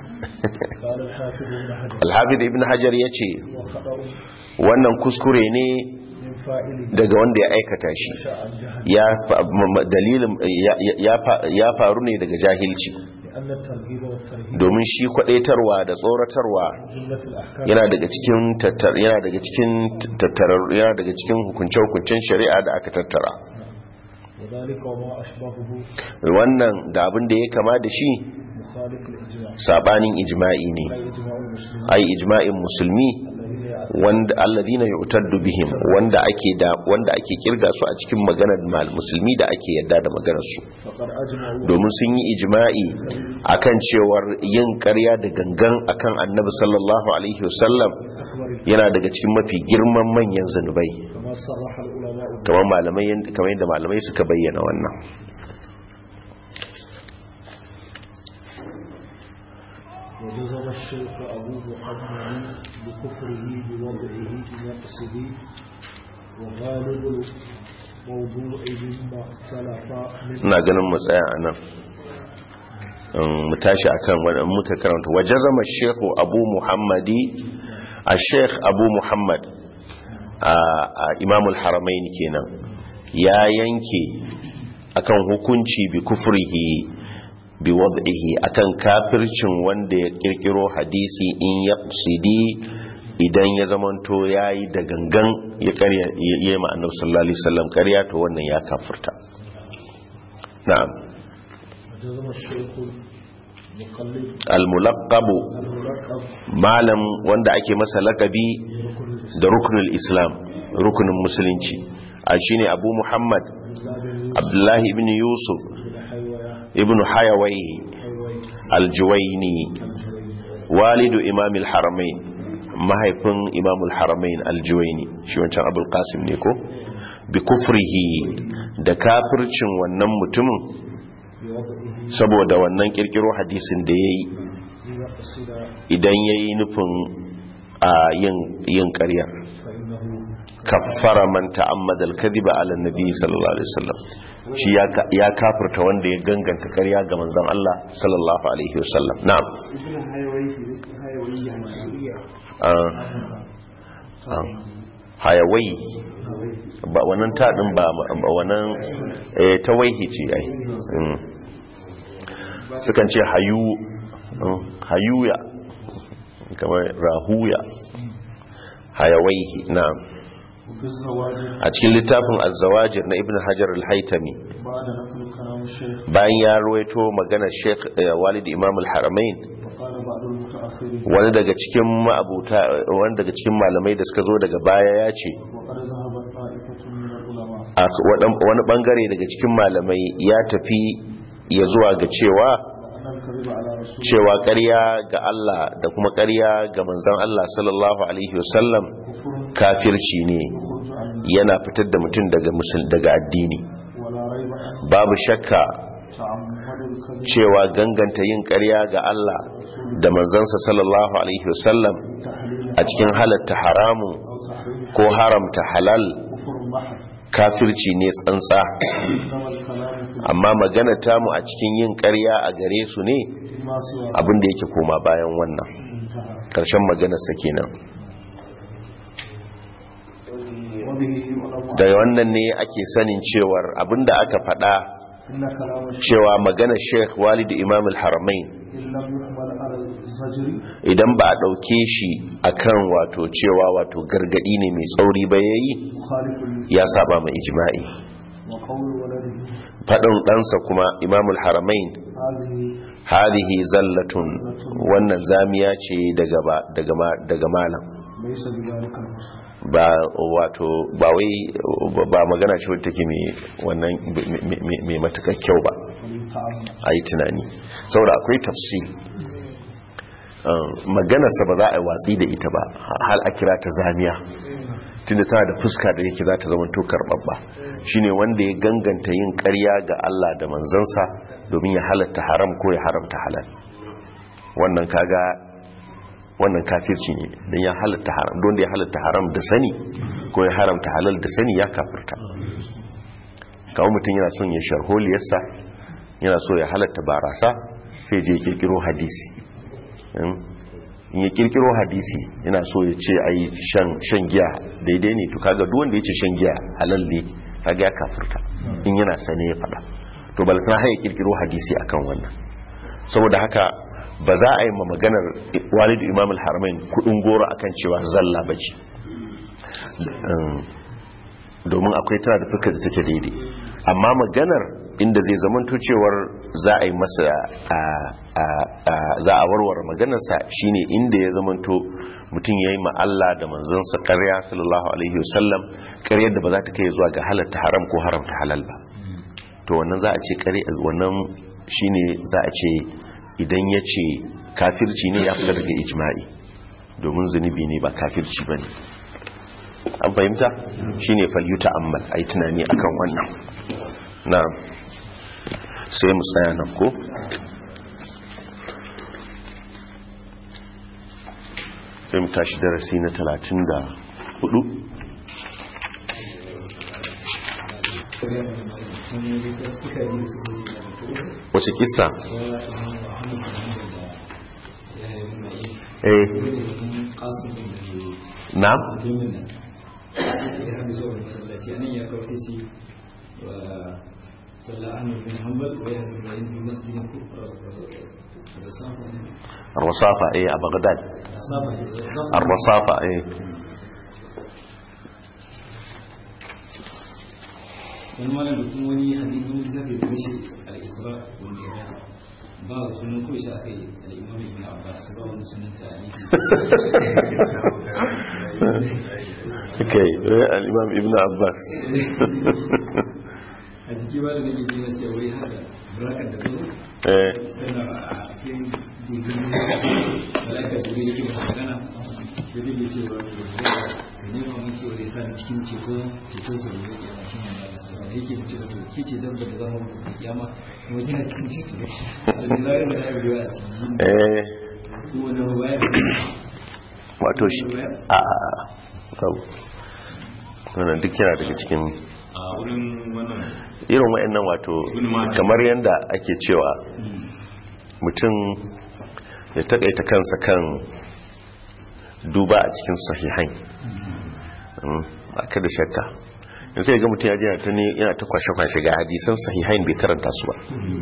al-hafiz ibn hajar yace wannan kuskure ne daga wanda ya aikata shi ya dalilin ya faru ne daga jahilci domin shi kwadaitarwa da tsoratarwa yana daga cikin tattar yana daga cikin tattarar yana daga cikin hukunce-hukuncen shari'a da aka tattara وذلك وما أشبهه wannan da abin da ya kama da shi مخالف الإجماع sabanin ijma'i ne لا إجماع المسلمين ai ijma'in musulmi الذين يعتقدون wanda alladhina yu'taddu bihim wanda ake da wanda ake kirga su a cikin maganar mal- musulmi da ake yadda da maganar su فقد أجمعوا domin sun yi ijma'i akan cewar yin ƙarya da gangan akan annabi sallallahu alaihi wasallam أكبر yana daga cikin mafi girman manyan zanubai كما صرح العلماء kamar malamai yanda- kamar yadda malamai suka bayyana wannan وجزم الشيخ أبو محمد بكفره بوضعه بنقصه وغالب الموضوع مما اختلف من ina ganin mu tsaya a nan Um, mu tashi akan wadda muka karanta waje zama shekhu abu muhammadi a shekh abu muhammad a a imamul haramain kenan ya yanke akan hukunci bi kufrihi bi wad'ihi akan kafircin wanda ya kirkiro hadisi in ya idan ya zamanto yayi da gangan ya karya ya yi ma annabi sallallahu alaihi wasallam karya to wannan ya kafirta na'am وجزم الشيخ المقلد al-mulaqqab الملقب malam wanda ake masa lakabi بركن da rukunul islam rukunin musulunci a shine abu muhammad الإسلام abdullahi ibn yusuf بن حيوية ibn hayawai حيوي aljuwaini الجريمي walidu imamil haramain mahaifin imamul haramain aljuwaini shi wancan abul qasim ne ko bi kufrihi da kafircin wannan mutumin بوضعه saboda wannan kirkiro hadisin da yayi ليقصد idan yayi nufin a yin yin ƙaryar فإنه kaffara man ta'ammada al-kadhiba ala nabi sallallahu alaihi wasallam shi ya ka- ya kafirta wanda ya ganganta ƙarya ga manzon Allah sallallahu alaihi wasallam na'am Ah, ah, hayawai ba wannan ta din ba ba wannan eh tawaihi ce ai Mm. sukan ce hayu mm, hayuya kamar rahuya hayawaihi na'am وفي الزواج a cikin littafin az-zawajir na ibn hajar al-haytami بعد نقل كلام الشيخ bayan ya ruwaito maganar sheikh eh, walid imam al-haramain وقال بعض المتأخرين wani daga cikin ma'abuta wani daga cikin malamai da suka zo daga baya ya ce وقد ذهبت طائفة من العلماء a wadan- wani bangare daga cikin malamai ya tafi ya zuwa ga cewa أن الكذب على رسول cewa ƙarya ga Allah da kuma ƙarya ga manzon Allah sallallahu alaihi wasallam كفر kafirci ne يخرج عن yana fitar da mutum daga musul daga addini ولا ريب أن babu shakka تعمد الكذب cewa ganganta yin ƙarya ga Allah da manzansa sallallahu alaihi wasallam تحليل a cikin halatta haramun أو تحريم ko haramta halal كفر محض kafirci ne tsantsa إنما الكلام في amma magana tamu a cikin yin ƙarya a gare su ne ما سوى abin da yake koma bayan wannan انتهى ƙarshen maganarsa kenan وبه يعلم da wannan ne ake sanin cewar abin da aka faɗa إن كلام الشيخ cewa maganar sheikh walidu imam al-haramain إن لم يحمل على الزجر idan ba a ɗauke shi akan wato cewa wato gargadi ne mai tsauri ba yayi مخالف لل- ya saba ma ijma'i وقول ولده faɗin ɗansa kuma imamul haramain هذه hadihi zallatun wannan zamiya ce daga ba- daga ma- daga malam ليس بذلك المسلم ba wato ba wai ba magana ce wadda take mai wannan mai- mai- mai matukar kyau ba وليتعمد a yi tunani saboda akwai tafsil maganarsa ba za a yi watsi da ita ba hal a kira ta zamiya tunda tana da fuska da yake za ta zama to karɓaɓɓa shine wanda ya ganganta yin ƙarya ga Allah da manzansa domin ya halatta haram ko ya haramta halal wannan kaga wannan kafirci ne don ya halatta haram don da ya halatta haram da sani ko ya haramta halal da sani ya kafirta kawo mutum yana son ya sharholiyarsa yana so ya halatta barasa sai je ya kirkiro hadisi in ya kirkiro hadisi yana so ya ce ai shan giya daidai ne to kaga duk wanda ya ce shan giya halal ne kaga ya kafirta in yana sane ya fada to balantana har ya kirkiro hadisi akan wannan saboda haka ba za a yi ma maganar walidu imam al-haramain kudin goro akan cewa zalla bace domin akwai tana da fuskar da take daidai amma maganar inda zai zamanto cewar za a yi masa za a warware maganarsa shine inda ya zamanto mutum ya yi Allah da manzansa karya sallallahu alaihi wasallam karyar da ba za ta kai zuwa ga halatta haram ko haramta halal ba to wannan za a ce kare wannan shine za a ce idan ya ce kafirci ne ya fita daga ijma'i domin zunubi ne ba kafirci ba ne an fahimta shine falyuta ammal a yi tunani akan wannan na sai mu tsaya nan ko sai mu tashi darasi na talatin da hudu wace kisa eh na الرصافة ايه بغداد الرصافة ايه wani malam da kuma wani hadisi wani lissafi da mishi al-isra wal mi'raj ba sunan ko shi aka yi al-imam ibn abbas ba wani sunan ta hadisi okay al-imam ibn abbas a jiki ba da nake jina cewa wai haka burakar da zo eh tana a cikin gudun malaka da zai yake ba magana da zai cewa da ne ma mun cewa zai sa cikin ceto ceto sa ne ya mashi magana da yake mace da ke ce dabba da zama da kiyama kuma kina cikin ceto da zai da ya biyo a cikin eh ko wani ruwaya wato shi a kawo wannan duk yana daga cikin a wurin wannan irin wa'annan wato kamar yadda ake cewa mutum ya taƙaita kansa kan duba a cikin sahihain ba ka da shakka in sai ga mutum ya jina ta ne yana ta kwashe-kwashe ga hadisan sahihain bai karanta su ba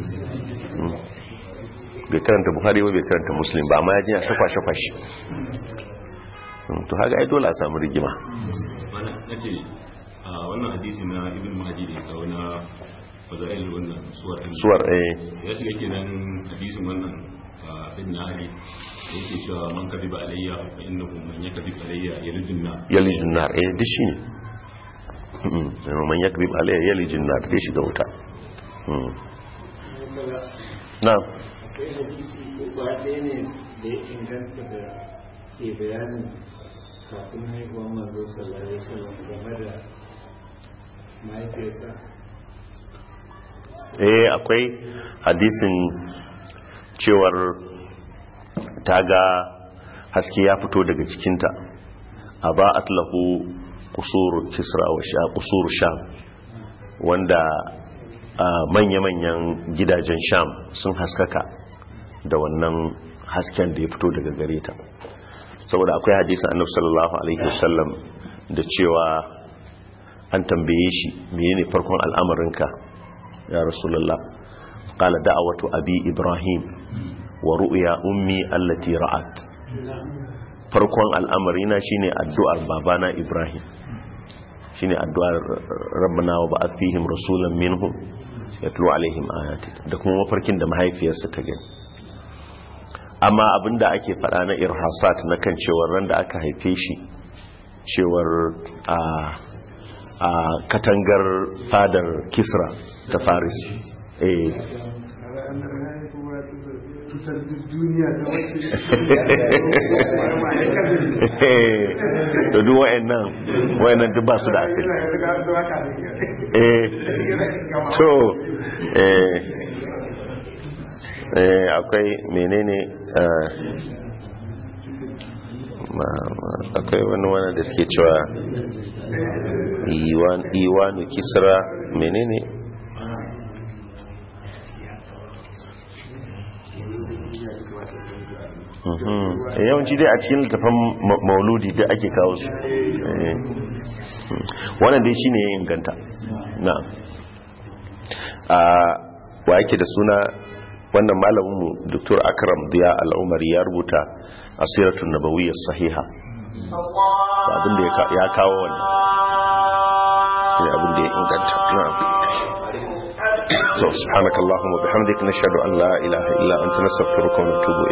bai karanta buhari ba bai karanta muslim ba amma ya jina ta kwashe-kwashe to haka ai dole a samu rigima mana nace a wannan hadisi na ibn mahdi da kawo na fadail wannan suwar din suwar eh ya shiga kenan hadisin wannan a sayyidina ali da yake cewa man kadiba alayya fa innahu man yakdib alayya yalijun na yalijin nar eh duk shi ne man yakrib alayya yalijin nar dai shiga wuta Mm. na'am akwai hadisi ko ba ɗaya ne da ya inganta da ke bayanin kafin haihuwar manzo sallallahu alaihi wasallam game da mahaifiyarsa eh akwai hadisin cewar ta ga haske ya fito daga cikinta a ba atlahu kusuru kisra wa sha kusuru sham wanda ah, manya-manyan gidajen sham sun haskaka da wannan hasken da ya fito daga gare ta saboda akwai hadisin annabi sallallahu alaihi wasallam da cewa an tambaye shi menene farkon al'amarinka ya rasulullah qala da'awatu abi ibrahim wa ru'ya ummi allati ra'at farkon al'amarina shine addu'ar babana ibrahim shine addu'ar rabbana wa ba'ath fihim rasulan minhum yatlu alaihim ayatik da kuma mafarkin da mahaifiyarsa ta gani amma abinda ake fada na irhasat na kan cewar ran da aka haife shi cewar a a katangar fadar kisra ta faris eh da duk wa'annan wa'annan duk ba su da asiri eh so eh eh akwai menene eh, ma- ma- akwai wani wani da suke cewa iwan iwanu kisra menene Mhm. Eh, yawanci dai a cikin littafin ma- mauludi da ake kawo su Eh. Hmm. wannan dai shine ya inganta na'am a wa yake da suna wannan malaminmu dr akram diya al'umari ya rubuta asiratun nabawiyyar sahiha abinda ya kawo wannan ne abinda ya inganta na'am to subhanakallahumma bihamdik nashhadu an la ilaha illa anta nastaghfiruka wa natubu